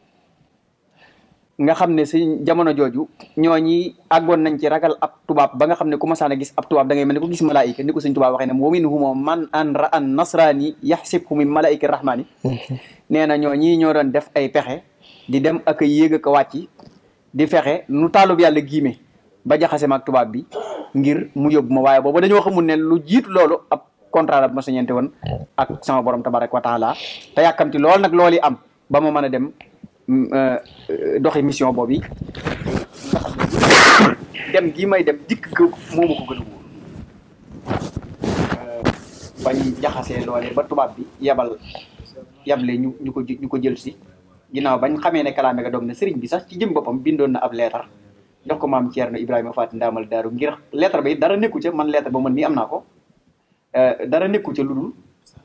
Speaker 4: nga xam ne sëñ jamono jooju ñoo ñi àggoon nañ ci ragal ab tubaab ba nga xam ne ku masaan a gis ab tubaab da ngay mel ni ko gis malaayika ni ko sëñ tubaab waxee ne wa minhum man an ra an nasrani yaxsibhu min malaayika rahmani nee na ñoo ñii ñoo doon def ay pexe di dem ak a yéeg ak a wàcc di fexe nu taalub yàlla giime ba jaxase ma ak tubaab bi ngir mu yóbbu ma waaye booba dañoo xamul ne lu jiitu loolu ab contrat la ma sa ñeente woon ak sama borom tabaraka wa taala te yàkkamti lool nag loolu yi am ba ma mën a dem doxi mission boobu yi dem gii may dem dikk ko moomu ko gën a wóor bañ jaxasee loole ba tubaab bi yabal yable ñu ñu ko ñu ko jël si ginnaaw bañ xamee ne kalaame ga doom ne sëriñ bi sax ci jëm boppam bindoon na ab leetar jox ko maam Thierno Ibrahima Faty Ndamal Daaru ngir leetar ba it dara nekku ca man leetar ba man mii am naa ko dara nekku ca lu dul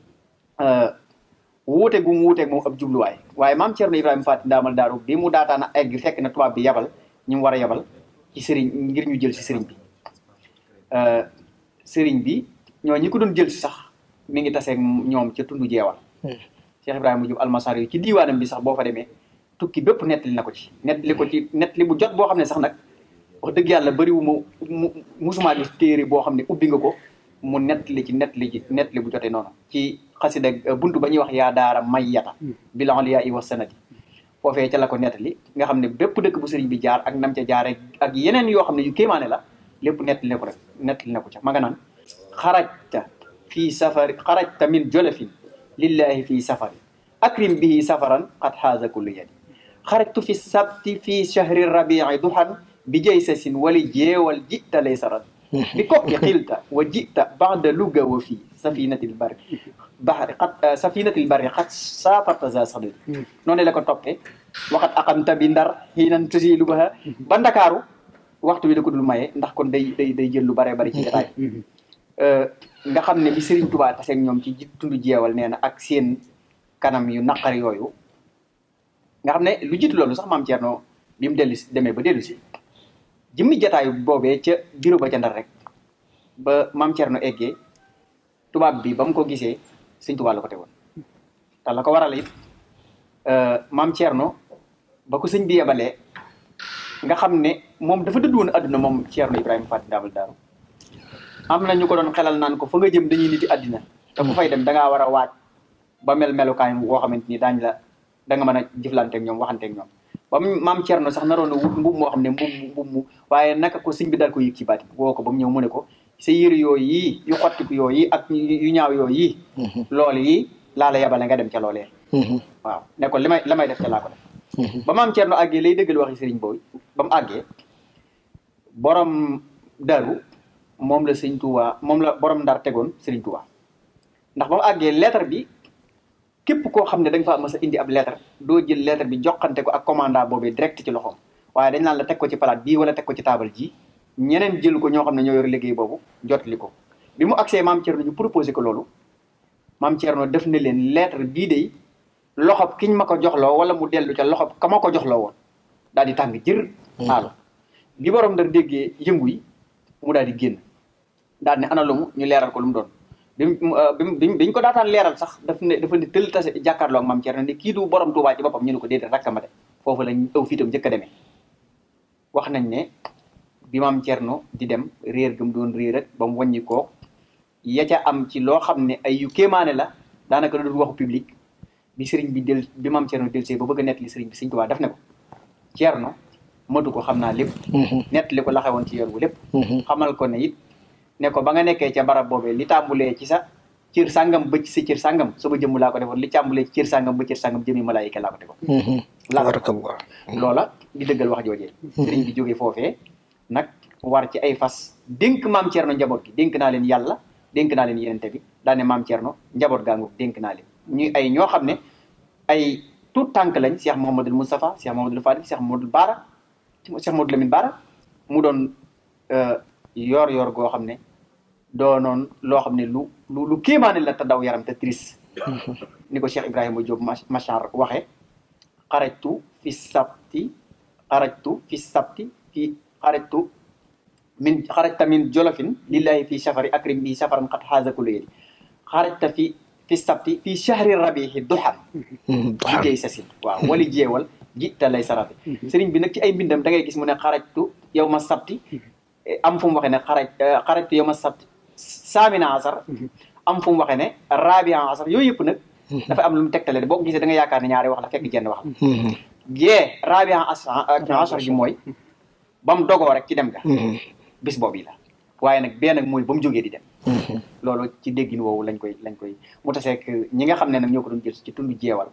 Speaker 4: wuute gu mu wuuteeg moom ab jubluwaay waaye maam Thierno Ibrahima Faty Ndamal Daaru bi mu daataana egg fekk na tubaab bi yabal ñu mu war a yabal ci sëriñ ngir ñu jël si sëriñ bi sëriñ bi ñoo ñi ko doon jël si sax mi ngi taseeg ñoom ca tundu jeewal Cheikh Ibrahima Diop almasar yi ci diiwaanam bi sax boo fa demee tukki bépp nettali na ko ci nettali ko ci nettali bu jot boo xam ne sax nag wax dëgg yàlla bëriwu ma mu musumaa gis téere boo xam ne ubbi nga ko mu nettali ci nettali ci nettali bu jotee noonu ci xasida buntu ba ñuy wax yaa daara may yata bilan yaa i wa sanati foofee ca la ko nettali nga xam ne bépp dëkk bu sëriñ bi jaar ak nam ca jaare ak yeneen yoo xam ne yu kéemaane la lépp nettali na ko rek nettali na ko ca ma nga naan xarajta fii safari xarajta min jolofin lillahi fii safari akrim bihi safaran qad xaaza kullu yadi xarajtu fi sabti fi chahri rabii duhan bi jaysasin wali jeewal jita lay sarat bi kokki xilta wa jita bada luga wa fii safinatil barri bahri xat safinatil barri xat safarta za sadadi noonu la ko toppee waxat aqamta bi ndar xiinan tusi lugaha ba ndakaaru waxtu wi da ko dul maye ndax kon day day day jël lu bare bari ci jotaay nga xam ne bi Serigne Touba tase ak ñoom ci ji tund jeewal nee na ak seen kanam yu naqar yooyu nga xam ne lu jiitu loolu sax maam Thierno bi mu dellu si demee ba dellu si jëmmi jataayu boobee ca bureau ba ca Ndar rek ba maam Thierno eggee tubaab bi ba mu ko gisee sëñ Touba la ko tegoon te la ko waral it maam Thierno ba ko sëñ bi yebalee nga xam ne moom dafa dëdd woon àdduna moom Thierno Ibrahima Faty Ndamal Daaru am na ñu ko doon xelal naan ko fa nga jëm dañuy niti àddina te ku fay dem da ngaa war a waaj ba mel melukaan woo xamante ni daañ la da nga mën a jëflanteeg ñoom waxanteeg ñoom ba mu maam Thierno sax naroon na wut mbub moo xam ne mbub mbub mu waaye naka ko sëñ bi dal ko yëg ci baati woo ko ba mu ñëw mu ne ko sa yëre yooyu yi yu xottiku yooyu yi ak yu ñaaw yooyu yi loolu yi laa la yebale nga dem ca loolee waaw ne ko li may la may def ca laa ko def ba maam Thierno àggee lay dëggal waxi sëriñ boobu ba mu àggee borom daru moom la sëñ Touba moom la borom ndar tegoon sëriñ Touba ndax ba mu àggee lettre bi képp koo xam ne da nga fa mës a indi ab lettre doo jël lettre bi joxante ko ak commandant boobee direct ci loxoom waaye dañ naan la teg ko ci palaat bii wala teg ko ci taabal ji ñeneen jël ko ñoo xam ne ñoo yor liggéey boobu jotali ko bi mu agsee maam Thierno ñu proposé ko loolu maam Thierno def na leen lettre bii de loxob kiñ ma ko joxloo wala mu dellu ca loxob ka ma ko joxloo woon daal di tàng jër xaalo bi borom ndar déggee yëngu yi mu daal di génn daal ne ana lu mu ñu leeral ko lu mu doon bi mu biñ ko daataan leeral sax daf ne dafa ne tëll tase jàkkaarloo ak maam Thierno ne kii du borom Touba ci boppam ñu ne ko déedéet rakkama de foofu lañ aw fiitam njëkk a demee wax nañ ne bi maam Thierno di dem réer gëm doon réer rek ba mu wàññi koo ya ca am ci loo xam ne ay yu kéemaane la daanaka doon waxu public bi sëriñ bi del bi maam Thierno del see ba bëgg a nettali sëriñ bi sëriñ Tuubaa def ne ko Thierno matu ko xam naa lépp nettali ko la xewoon ci yoon wu lépp xamal ko ne it ne ko ba nga nekkee ca barab boobee li tàmbulee ci sa cër sàngam ba ci sa cër sàngam sama jëmm laa ko defoon li tàmbulee ci cër sàngam ba cër sàngam jëmi malaayika laa ko defoon
Speaker 3: barakallah
Speaker 4: loola di dëggal wax joojee sëriñ bi jógee foofee nag war ci ay fas dénk maam Thierno njaboot gi dénk naa leen yàlla dénk naa leen yenente bi daane maam Thierno njaboot gaa ngu dénk naa leen ñuy ay ñoo xam ne ay tout tànk lañ Cheikh Mouhamadul Moustapha Cheikh Mouhamadul Fadil Cheikh Mouhamadul Baara Cheikh Mouhamadul Lamine Baara mu doon yor yor goo xam ne doonoon loo xam ne lu lu lu kéemaane la te daw yaram te triste ni ko Cheikh Ibrahima Diop machar waxe xarajtu fi sabti xarajtu fi sabti fi xarajtu min xarajta min jolofin lillahi fi safari akrim bi safaran xat xaasa kulu yedi xarajta fi fi sabti fi shahri rabihi duxan liggéey sa sin waaw wali jeewal ji te lay sarate sëriñ bi nag ci ay mbindam da ngay gis mu ne xarajtu yow ma sabti am fu mu waxee ne xaraj xarajtu yow ma sabti saamina asar am fu mu waxee ne rabia asar yooyu yëpp nag dafa am lu mu tegtale boo ko gisee da nga yaakaar ne ñaari wax la fekk jenn wax la jee rabia asar gi mooy ba mu dogoo rek ci dem ga bis boobu la waaye nag bee nag mooy ba mu jógee di dem loolu ci déggin woowu lañ koy lañ koy mu taseek ñi nga xam ne nag ñoo ko doon jël ci tund jeewal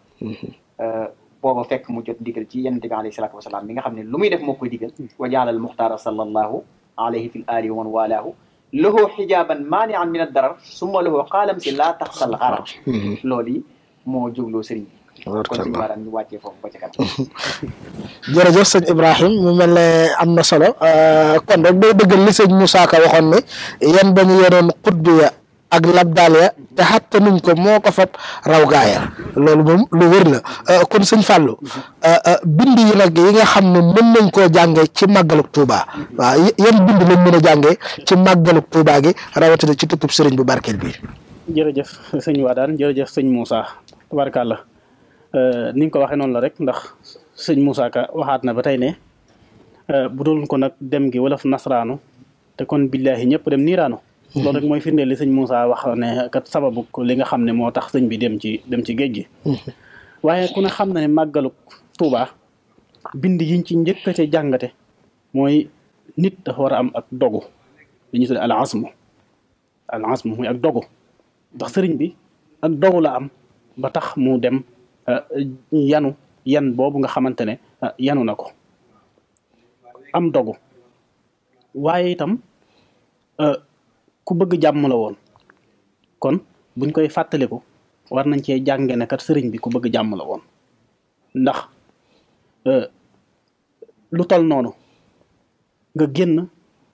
Speaker 4: booba fekk mu jot ndigal ci yonent bi alayhi salaatu wasalaam mi nga xam ne lu muy def moo koy digal wa jaalal muxtaara sallallahu alayhi fi l ali wa man walaahu lahu xijaaban maanian min addarar summa lahu qaalam si laa taxsal xarar loolu yi moo jógloo sëriñ bi kon suñu maanaam ñu wàccee foofu ba ca kanam
Speaker 3: jërëjëf sëñ Ibrahim mu mel ne am na solo kon rek day dëggal li sëñ Moussa Ka waxoon ne yan ba ñu yoroon xutbu ya ak labdaal ya te xatta nuñ ko moo ko fab raw gaaya loolu moom lu wër la kon sëñ Fallou bind yi nag yi nga xam ne mën nañ koo jànge ci màggaluk Touba waaw yan bind lañ mën a jànge ci màggaluk Touba gi rawatina ci tukkub sëriñ bu barkeel bi
Speaker 5: jërëjëf sëñ Wadaan jërëjëf sëñ Moussa tubaarkàlla ni nga ko waxee noonu la rek ndax sëñ Moussa Ka waxaat na ba tey ne bu dul ko nag dem gi wala nasraanu te kon billaahi ñëpp dem niiraanu loolu rek mooy firndeel li sëñ Moussa wax ne kat sababu li nga xam ne moo tax sëñ bi dem ci dem ci géej gi waaye ku ne xam na ne màggalu Tuuba bind yiñ ci njëkk a ca jàngate mooy nit dafa war a am ak dogu li ñu tudde al asmu al asmu muy ak dogu ndax sëriñ bi ak dogu la am ba tax mu dem yanu yan boobu nga xamante ne yanu na ko am dogu waaye itam ku bëgg jàmm la woon kon buñ koy fàttaliku war nañ cee jànge ne kat sëriñ bi ku bëgg jàmm la woon ndax lu tol noonu nga génn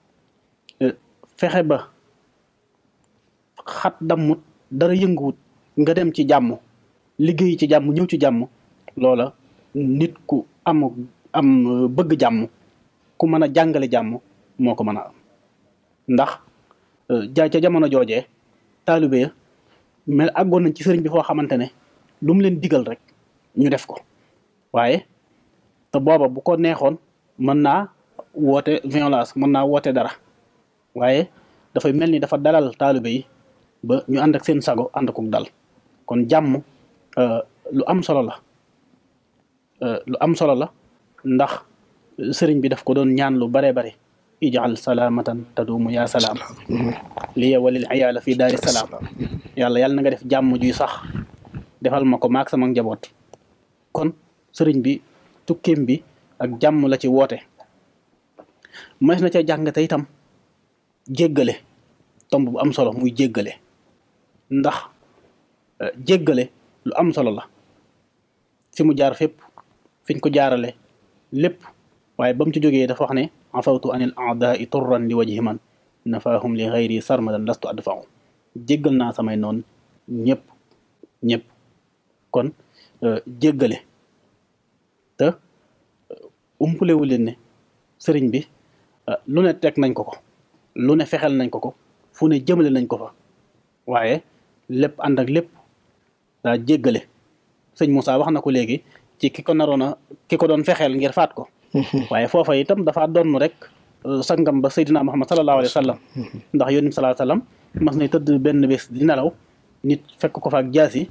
Speaker 5: fexe ba xat dammut dara yënguwut nga dem ci jàmm liggéey ci jàmm ñëw ci jàmm loola nit ku am am bëgg jàmm ku mën a jàngale jàmm moo ko mën a am ndax ja ca jamono joojee taalibe ya mel àggoon nañ ci sëriñ bi foo xamante ne lu mu leen digal rek ñu def ko waaye te booba bu ko neexoon mën naa woote violence mën naa woote dara waaye dafay mel ni dafa dalal taalibe yi ba ñu ànd ak seen sago ànd akuk dal kon jàmm lu am solo la lu am solo la ndax sëriñ bi daf ko doon ñaan lu bare bare ijal salaamatan taduumu yaa salaam liya walil ayaala fi daari salaam yàlla yàlla na nga def jàmm juy sax defal ma ko maak sama njaboot kon sëriñ bi tukkeem bi ak jàmm la ci woote mas na ca jàngate itam jéggale tomb bu am solo muy jéggale ndax jéggale lu am solo la fi mu jaar fépp fiñ ko jaarale lépp waaye ba mu ci jógee dafa wax ne afawtu anil aadaai turran li wajhi man nafaahum li xayri sarmadan lastu adfau jéggal naa samay noon ñëpp ñëpp kon jéggale te umpulewu leen ne sëriñ bi lu ne teg nañ ko ko lu ne fexeel nañ ko ko fu ne jëmale nañ ko fa waaye lépp ànd ak lépp daa jéggale sëñ Moussa wax na ko léegi ci ki ko naroon a ki ko doon fexeel ngir faat ko waaye foofa itam dafa donn rek sangam ba Seydina Muhammad sallallahu alayhi wa sallam ndax yónni bi sallallahu alayhi wa sallam mas nay tëdd benn bés di nelaw nit fekk ko fa ak jaasi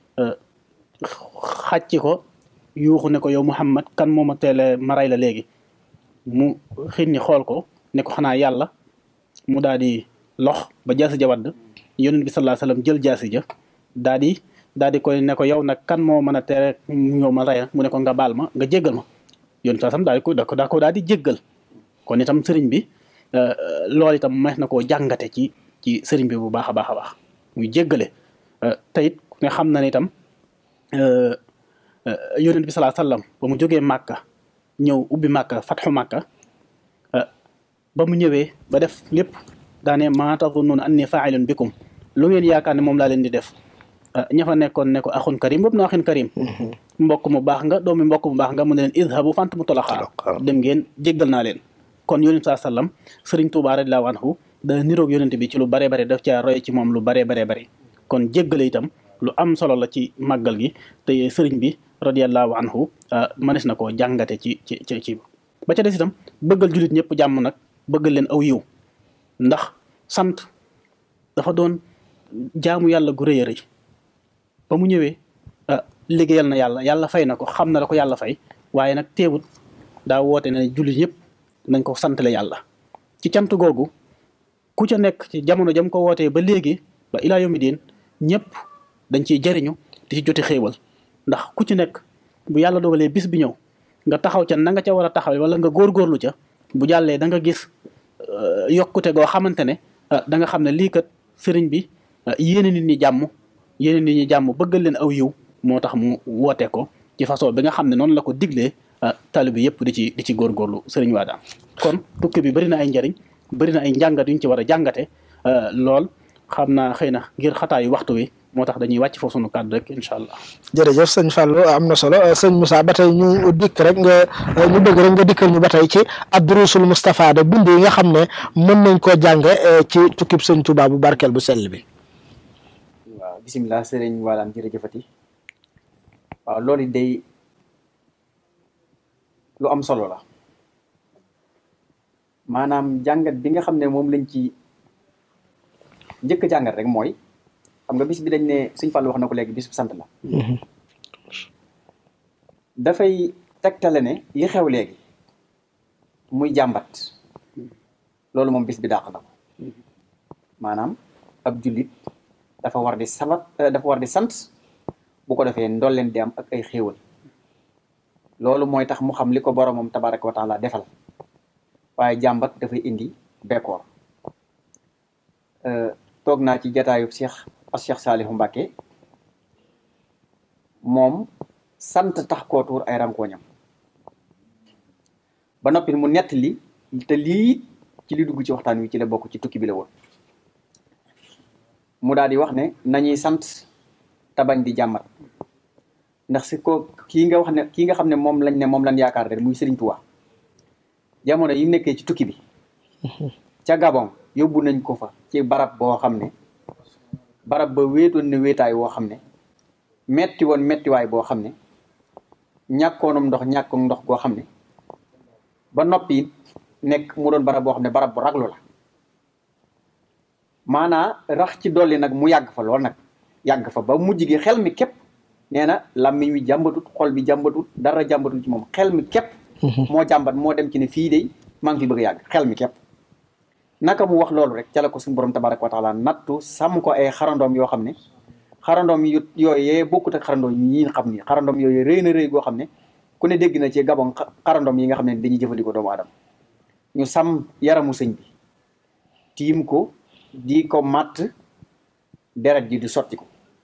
Speaker 5: xàcc ko yuuxu ne ko yow Muhammad kan moo ma teele maray la léegi mu xinni xool ko ne ko xanaa yàlla mu daal di lox ba jaasi ja wadd yónni bi sallallahu alayhi wa sallam jël jaasi ja daal di daal di koy ne ko yow nag kan moo mën a tere ñëw ma raya mu ne ko nga baal ma nga jéggal ma yoon saa sam daal di ko daa ko daal di jéggal kon itam sëriñ bi loolu itam mees na koo jàngate ci ci sëriñ bi bu baax a baax a baax muy jéggale te it nga xam na ne itam yonent bi salaa sallam ba mu jógee màkka ñëw ubbi màkka fatxu màkka ba mu ñëwee ba def lépp daane maa tazunnuuna anni faa'ilun bikum lu ngeen yaakaar ne moom laa leen di def ña fa nekkoon ne ko axun karim boobu na axin karim mbokk mu baax nga doomi mbokk mu baax nga mu ne leen idhabu fant mu tolaxaa dem ngeen jéggal naa leen kon yonent saa sallam sëriñ Tuubaa radiyallaahu anhu da niroog yonent bi ci lu bare bare daf caa roy ci moom lu bare bare bare kon jéggale itam lu am solo la ci màggal gi te sëriñ bi radiyallaahu anhu mënees na koo jàngate ci ci ci ci ba ca des itam bëggal jullit ñëpp jàmm nag bëggal leen aw yiw ndax sant dafa doon jaamu yàlla gu rëy a rëy ba mu ñëwee liggéeyal na yàlla yàlla fay na ko xam na la ko yàlla fay waaye nag teewut daa woote ne jullit ñëpp nañ ko santale yàlla ci cant googu ku ca nekk ci jamono jam ko wootee ba léegi ba ilaa yomi diin ñëpp dañ ciy jariñu di ci joti xéewal ndax ku ci nekk bu yàlla dogalee bis bi ñëw nga taxaw ca na nga ca war a taxawee wala nga góorgóorlu ca bu jàllee da nga gis yokkute goo xamante ne da nga xam ne lii kat sëriñ bi yéene nit ñi jàmm yéene nit ñi jàmm bëggal leen aw yiw moo tax mu woote ko ci façon bi nga xam ne noonu la ko diglee taalibe yëpp di ci di ci góorgóorlu sëriñ Waadaan kon tukki bi bëri na ay njariñ bëri na ay njàngat yu ñu ci war a jàngate lool xam naa xëy na ngir xataayu waxtu wi moo tax dañuy wàcc foofu sunu kàddu rek incha allah.
Speaker 3: jërëjëf sëñ Fallou am na solo sëñ Moussa ba tey ñu dikk rek nga ñu bëgg rek nga dikkal ñu ba tey ci ad-durusul mustafaada bind yi nga xam ne mën nañ koo jànge ci tukkib sëñ Touba bu barkeel bu sell bi.
Speaker 4: waaw bisimilah sëriñ Waadaan jërëjëfati waaw loolu day lu am solo la maanaam jàngat bi nga xam ne moom lañ ci njëkk a jàngat rek mooy xam nga bis bi dañ ne suñ Fallu wax na ko léegi bis bu sant la dafay tegtale ne li xew léegi muy jàmbat loolu moom bis bi dàq na ko maanaam ab jullit dafa war di sabat dafa war di sant bu ko defee ndolleen di am ak ay xéewal loolu mooy tax mu xam li ko boromam tabaraka wa taala defal waaye jàmbat dafay indi bekkoor toog naa ci jataayub Cheikh as Cheikh Saalihu Mbàkke moom sant tax koo tuur ay rankooñam ba noppi mu nett li te lii ci li dugg ci waxtaan wi ci la bokk ci tukki bi la woon mu daal di wax ne nañuy sant te bañ di jàmmat ndax si ko kii nga wax ne kii nga xam ne moom lañ ne moom lañ yaakaar rek muy Serigne Touba jamono yi mu nekkee ci tukki bi ca Gabon yóbbu nañ ko fa ci barab boo xam ne barab ba wéetoon ne wéetaay woo xam ne metti woon mettiwaay boo xam ne ñàkkoonum ndox ñàkkum ndox goo xam ne ba noppi nekk mu doon barab boo xam ne barab bu raglu la maanaa rax ci dolli nag mu yàgg fa lool nag yàgg fa ba mujj gi xel mi képp nee na làmmiñ wi jàmbatut xol bi jàmbatut dara jàmbatut ci moom xel mi képp moo jàmbat moo dem ci ne fii de maa ngi fi bëgg a yàgg xel mi képp naka mu wax loolu rek ca la ko suñu borom tabaraka wa taala nattu sàmm ko ay xarandoom yoo xam ne xarandoom yu yooyee bokkut ak xarandoom yi ñi xam ni xarandoom yooyu rëy na rëy goo xam ne ku ne dégg na ci gabon xarandoom yi nga xam ne dañuy jëfandikoo doomu aadama ñu sàmm yaramu sëñ bi tiim ko di ko matt deret ji di sotti ko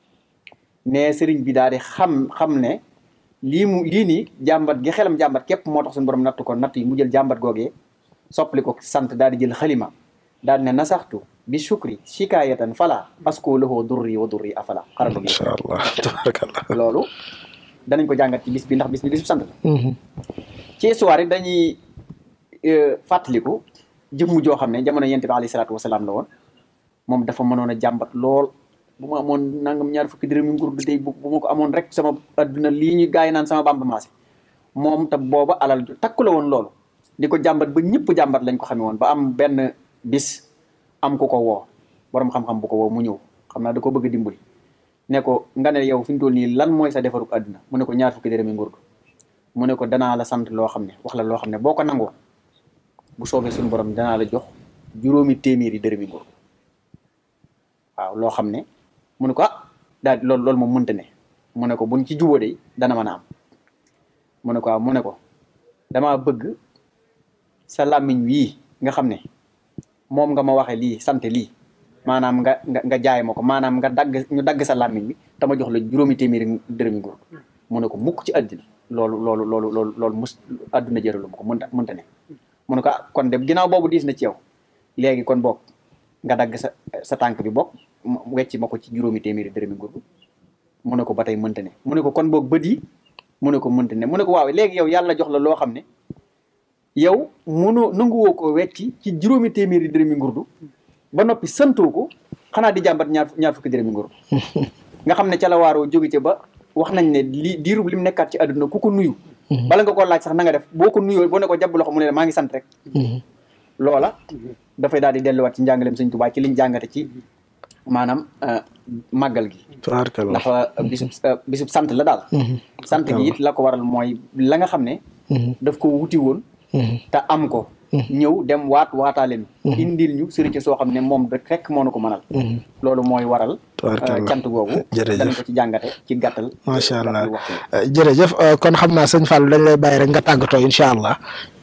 Speaker 4: ne sëriñ bi daal di xam xam ne lii mu lii nii jàmbat gi xelam jàmbat képp moo tax suñu borom natt ko natt yi mu jël jàmbat googee soppali ko sant daal di jël xalima daal ne nasaxtu bi shukri shikaayatan fala asko lahu durri wa durri afala xarala bi
Speaker 3: macha allah tabarakallah
Speaker 4: loolu danañ ko jàngat ci bis bi ndax bis bi bisub sant la ci histoire yi dañuy fàttaliku jëmm joo xam ne jamono yent bi alayhi salaatu wasalaam la woon moom dafa mënoon a jàmbat lool bu ma amoon nangam ñaar fukki dërëm yu nguur du tey bu ma ko amoon rek sama adduna lii ñu gaay naan sama bamba maase moom te booba alal ju takku la woon loolu di ko jàmbat ba ñëpp jàmbat lañ ko xamee woon ba am benn bis am ku ko woo borom xam-xam bu ko woo mu ñëw xam naa da ko bëgg a dimbali ne ko nga ne yow fi mu toll nii lan mooy sa defaruk àdduna mu ne ko ñaar fukki dërëmi ngurdu mu ne ko danaa la sant loo xam ne wax la loo xam ne boo ko nangoo bu soobee suñu borom danaa la jox juróomi téeméeri dërëmi ngurdu waaw loo xam ne mu ne ko ah daal loolu loolu moom mënta ne mu ne ko buñ ci jubóo de dana mën a am mu ne ko waaw mu ne ko damaa bëgg sa làmmiñ wii nga xam ne moom nga ma waxe lii sant lii maanaam nga nga nga jaay ma ko maanaam nga dagg ñu dagg sa làmmiñ bi te ma jox la juróomi téeméeri dërëmi nguur mu ne ko mukk ci àddina loolu loolu loolu loolu loolu mus àdduna jëralu ma ko mënta mënta ne mu ne ko ah kon de ginnaaw boobu diis na ci yow léegi kon bokk nga dagg sa sa tànk bi bokk wecci ma ko ci juróomi téeméeri dërëmi nguur mu ne ko ba tey mënta ne mu ne ko kon boog bët yi mu ne ko mënta ne mu ne ko waaw léegi yow yàlla jox la loo xam ne yow mënoo nanguwoo ko wecci ci juróomi téeméeri dërëmi ngurdu ba noppi santoo ko xanaa di jàmbat ñaar ñaar fukki dërëmi ngurdu nga xam ne ca la waaroo jóge ca ba wax nañ ne li diirub li mu nekkaat ci àdduna ku ko nuyu bala nga ko laaj sax na nga def boo ko nuyoo boo ne ko jàpp loxo mu ne maa ngi sant rek loola dafay daal di delluwaat ci njàngaleem sëñ Tuubaa ci liñ jàngate ci maanaam màggal gi
Speaker 3: tabarakallah
Speaker 4: ndax bisub bisub sant la daal sant gi it la ko waral mooy la nga xam ne daf ko wuti woon te am ko ñëw dem waat waataaleen indil ñu sëriñ soo xam ne moom rek rek moo na ko mënal loolu mooy waral
Speaker 3: Tabaarkalla.
Speaker 4: cant googu
Speaker 3: Jërëjëf.
Speaker 4: danañ ko ci jàngate ci gàttal
Speaker 3: macha allah
Speaker 4: gàttal waxtu
Speaker 3: jërëjëf kon xam naa sëñ Fallou dañ lay bàyyi rek nga tàggatoo incha allah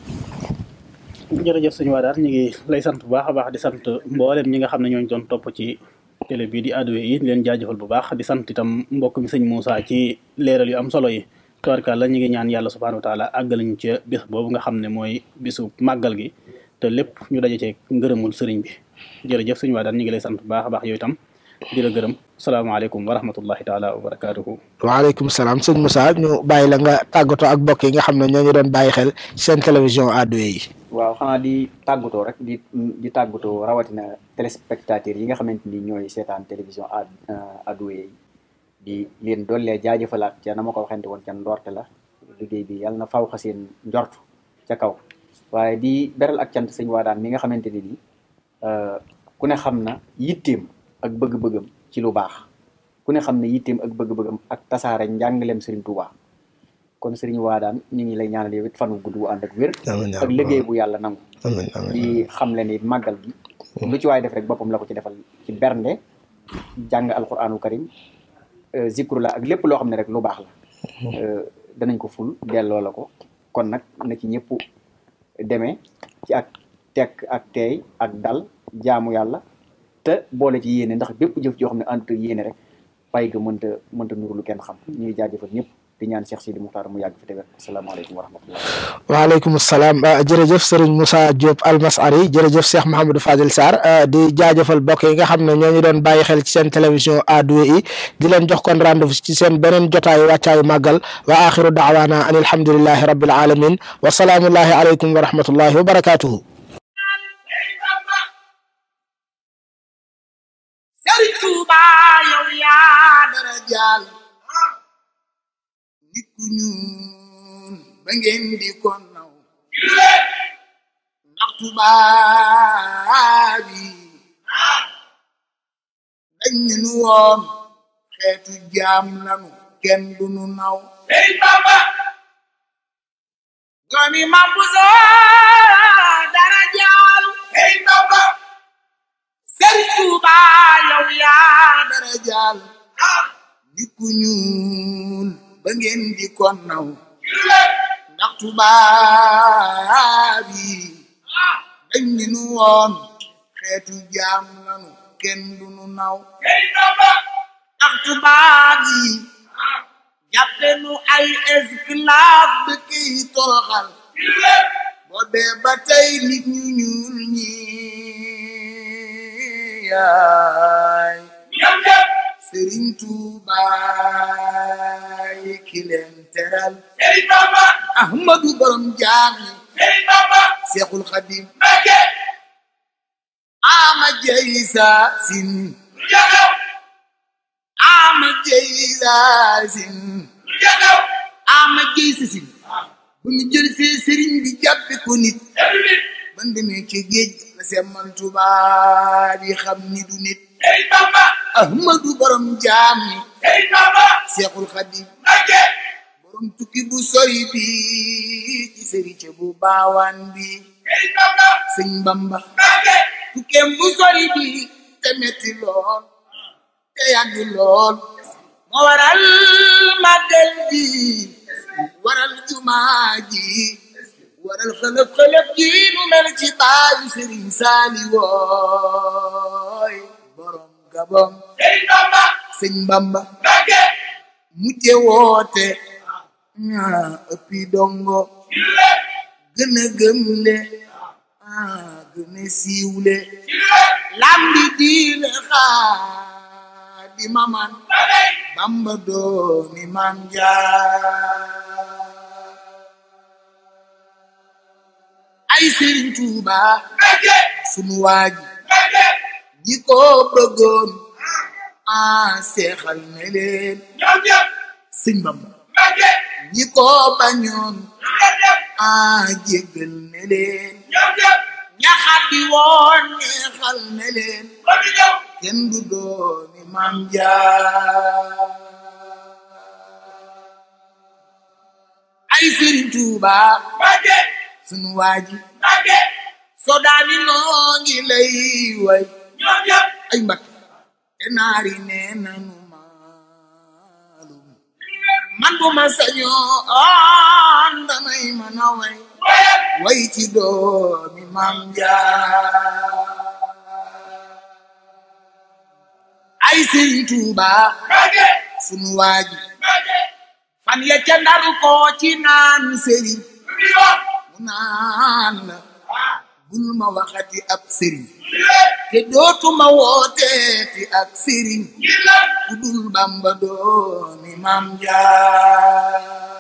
Speaker 5: jërëjëf sëñ Wadaar ñu ngi lay sant bu baax a baax di sant mboolem ñi nga xam ne ñooñu doon topp ci télé bii di Ado yi di leen jaajëfal bu baax di sant itam mbokk mi sëñ Moussa ci leeral yu am solo yi tubaarkàlla ñu ngi ñaan yàlla subhaanahu wa taala àggal ñu ca bis boobu nga xam ne mooy bisu màggal gi te lépp ñu daje cee ngërëmul sëriñ bi jërëjëf sëñ Wadaar ñu ngi lay sant bu baax a baax yow itam di la gërëm salaamaaleykum wa rahmatullahi taala wa barakaatuhu
Speaker 3: waaleykum salaam sëñ Moussa ñu bàyyi la nga tàggatoo ak mbokk yi nga xam ne ñoo ñu doon bàyyi xel seen télévision Ado yi
Speaker 4: waaw xanaa di tàggatoo rek di di tàggatoo rawatina téléspectateurs yi nga xamante ni ñooy seetaan télévision ad Ado yi di leen dollee jaajëfalaat ca na ma ko waxante woon ca ndoorte la liggéey bi yàlla na faw xa seen njort ca kaw waaye di beral ak cant sëñ Waadaan mi nga xamante ni nii ku ne xam na yitteem ak bëgg-bëggam ci lu baax ku ne xam ne yitteem ak bëgg-bëggam ak tasaare njàngaleem Serigne Touba kon Serigne Waadaan ñu ngi lay ñaanal yow it fan wu gudd wu ànd ak wér
Speaker 3: amiin yaa
Speaker 4: ak
Speaker 3: rabbal
Speaker 4: liggéey bu yàlla nangu
Speaker 3: amiin amiin
Speaker 4: di xam le ni màggal gi lu ci waay def rek boppam la ko ci defal ci bernde jàng alquranu karim euh, zikru la ak lépp loo xam ne rek lu baax la Euh, danañ ko ful delloo la ko kon nag na ci ñëpp demee ci ak tekk ak teey ak dal jaamu yàlla te boole ci yéene ndax bépp jëf joo xam ne ànd ak yéene rek fay ga mënta mënta nuru lu kenn xam ñuy jaajëfal ñëpp di ñaan Cheikh Sidi Muxtaar mu yàgg fi te wér asalaamaaleykum wa rahmatullah
Speaker 3: waaleykum salaam jërëjëf Serigne Moussa Diop Almasari jërëjëf Cheikh Mouhamadou Fadil Sarr di jaajëfal mbokk yi nga xam ne ñoo ñu doon bàyyi xel ci seen télévision A2I di leen jox kon rendez-vous ci seen beneen jotaayu wàccaayu màggal wa axiru daawaana an alhamdulillahi rabbil alamin wa salaamullahi aleykum wa rahmatullahi wa barakatuhu
Speaker 1: Sëriñ Tuuba yow yaa dara jaal nit ku ñuul ba ngeen di ko naw ndax tubaab yi dañ ñu nu woon xeetu jaam lanu kenn du nu naw doomi Maam Buso dara jaal Sëriñ Tuuba yow yaa dara jaal nit ku ñuul ba ngeen di ko naw ndax tubaab yi dañ ni nu woon xeetu jaam lanu kenn du nu naw ndax tubaab yi jàppe nu ay esclave de kiy toroxal boobee ba tey nit ñu ñuul ñi yaay Sëriñ Tuuba yi ki leen teral Ahmadu borom jaam yi Seexul Xadim ama jeysa sin ama jeysa sin ama jeysa sin bu ñu jël see sëriñ bi jàppe ko nit ban demee ci géej la semmal Tuuba di xam ni du nit ahmadu borom jaam ni seexul xadim borom tukki bu sori bi ci sërice bu baawaan bi sëñ bamba tukkeem bu sori bi te metti lool te yàgg lool moo waral màggal ji waral jumaa ji waral xëlëf xëlëf ji nu mel ci baayu sëriñ saali wooy borom gabon sëñ bamba mujje woote ñaa ëppi dongo gën a gëmle ah gën a siiwle lambi diile xaa di maman bamba doomi mam jaar ay sëriñ tuuba sunu waaji ñi ko bëggoon ah seexal ne leen sëñ bamba ñi ko bañoon ah jéggal ne leen ñaxat bi woon neexal ne leen kenn du dooni maam jaar ay sëriñ tuuba sunu waaji soo daani noo ngi lay way ay mbakk te naari nee nanu maalum man bu ma sañoo on damay mën a way way ci doomi maam jaar ay sëriñ tuuba sunu waaji fan ya ca ndaru ko ci naan sëriñ mu naan la bul ma waxati ab sëriñ te dootuma wooteeti ak sëriñ ku dul bamba doomi maam jaar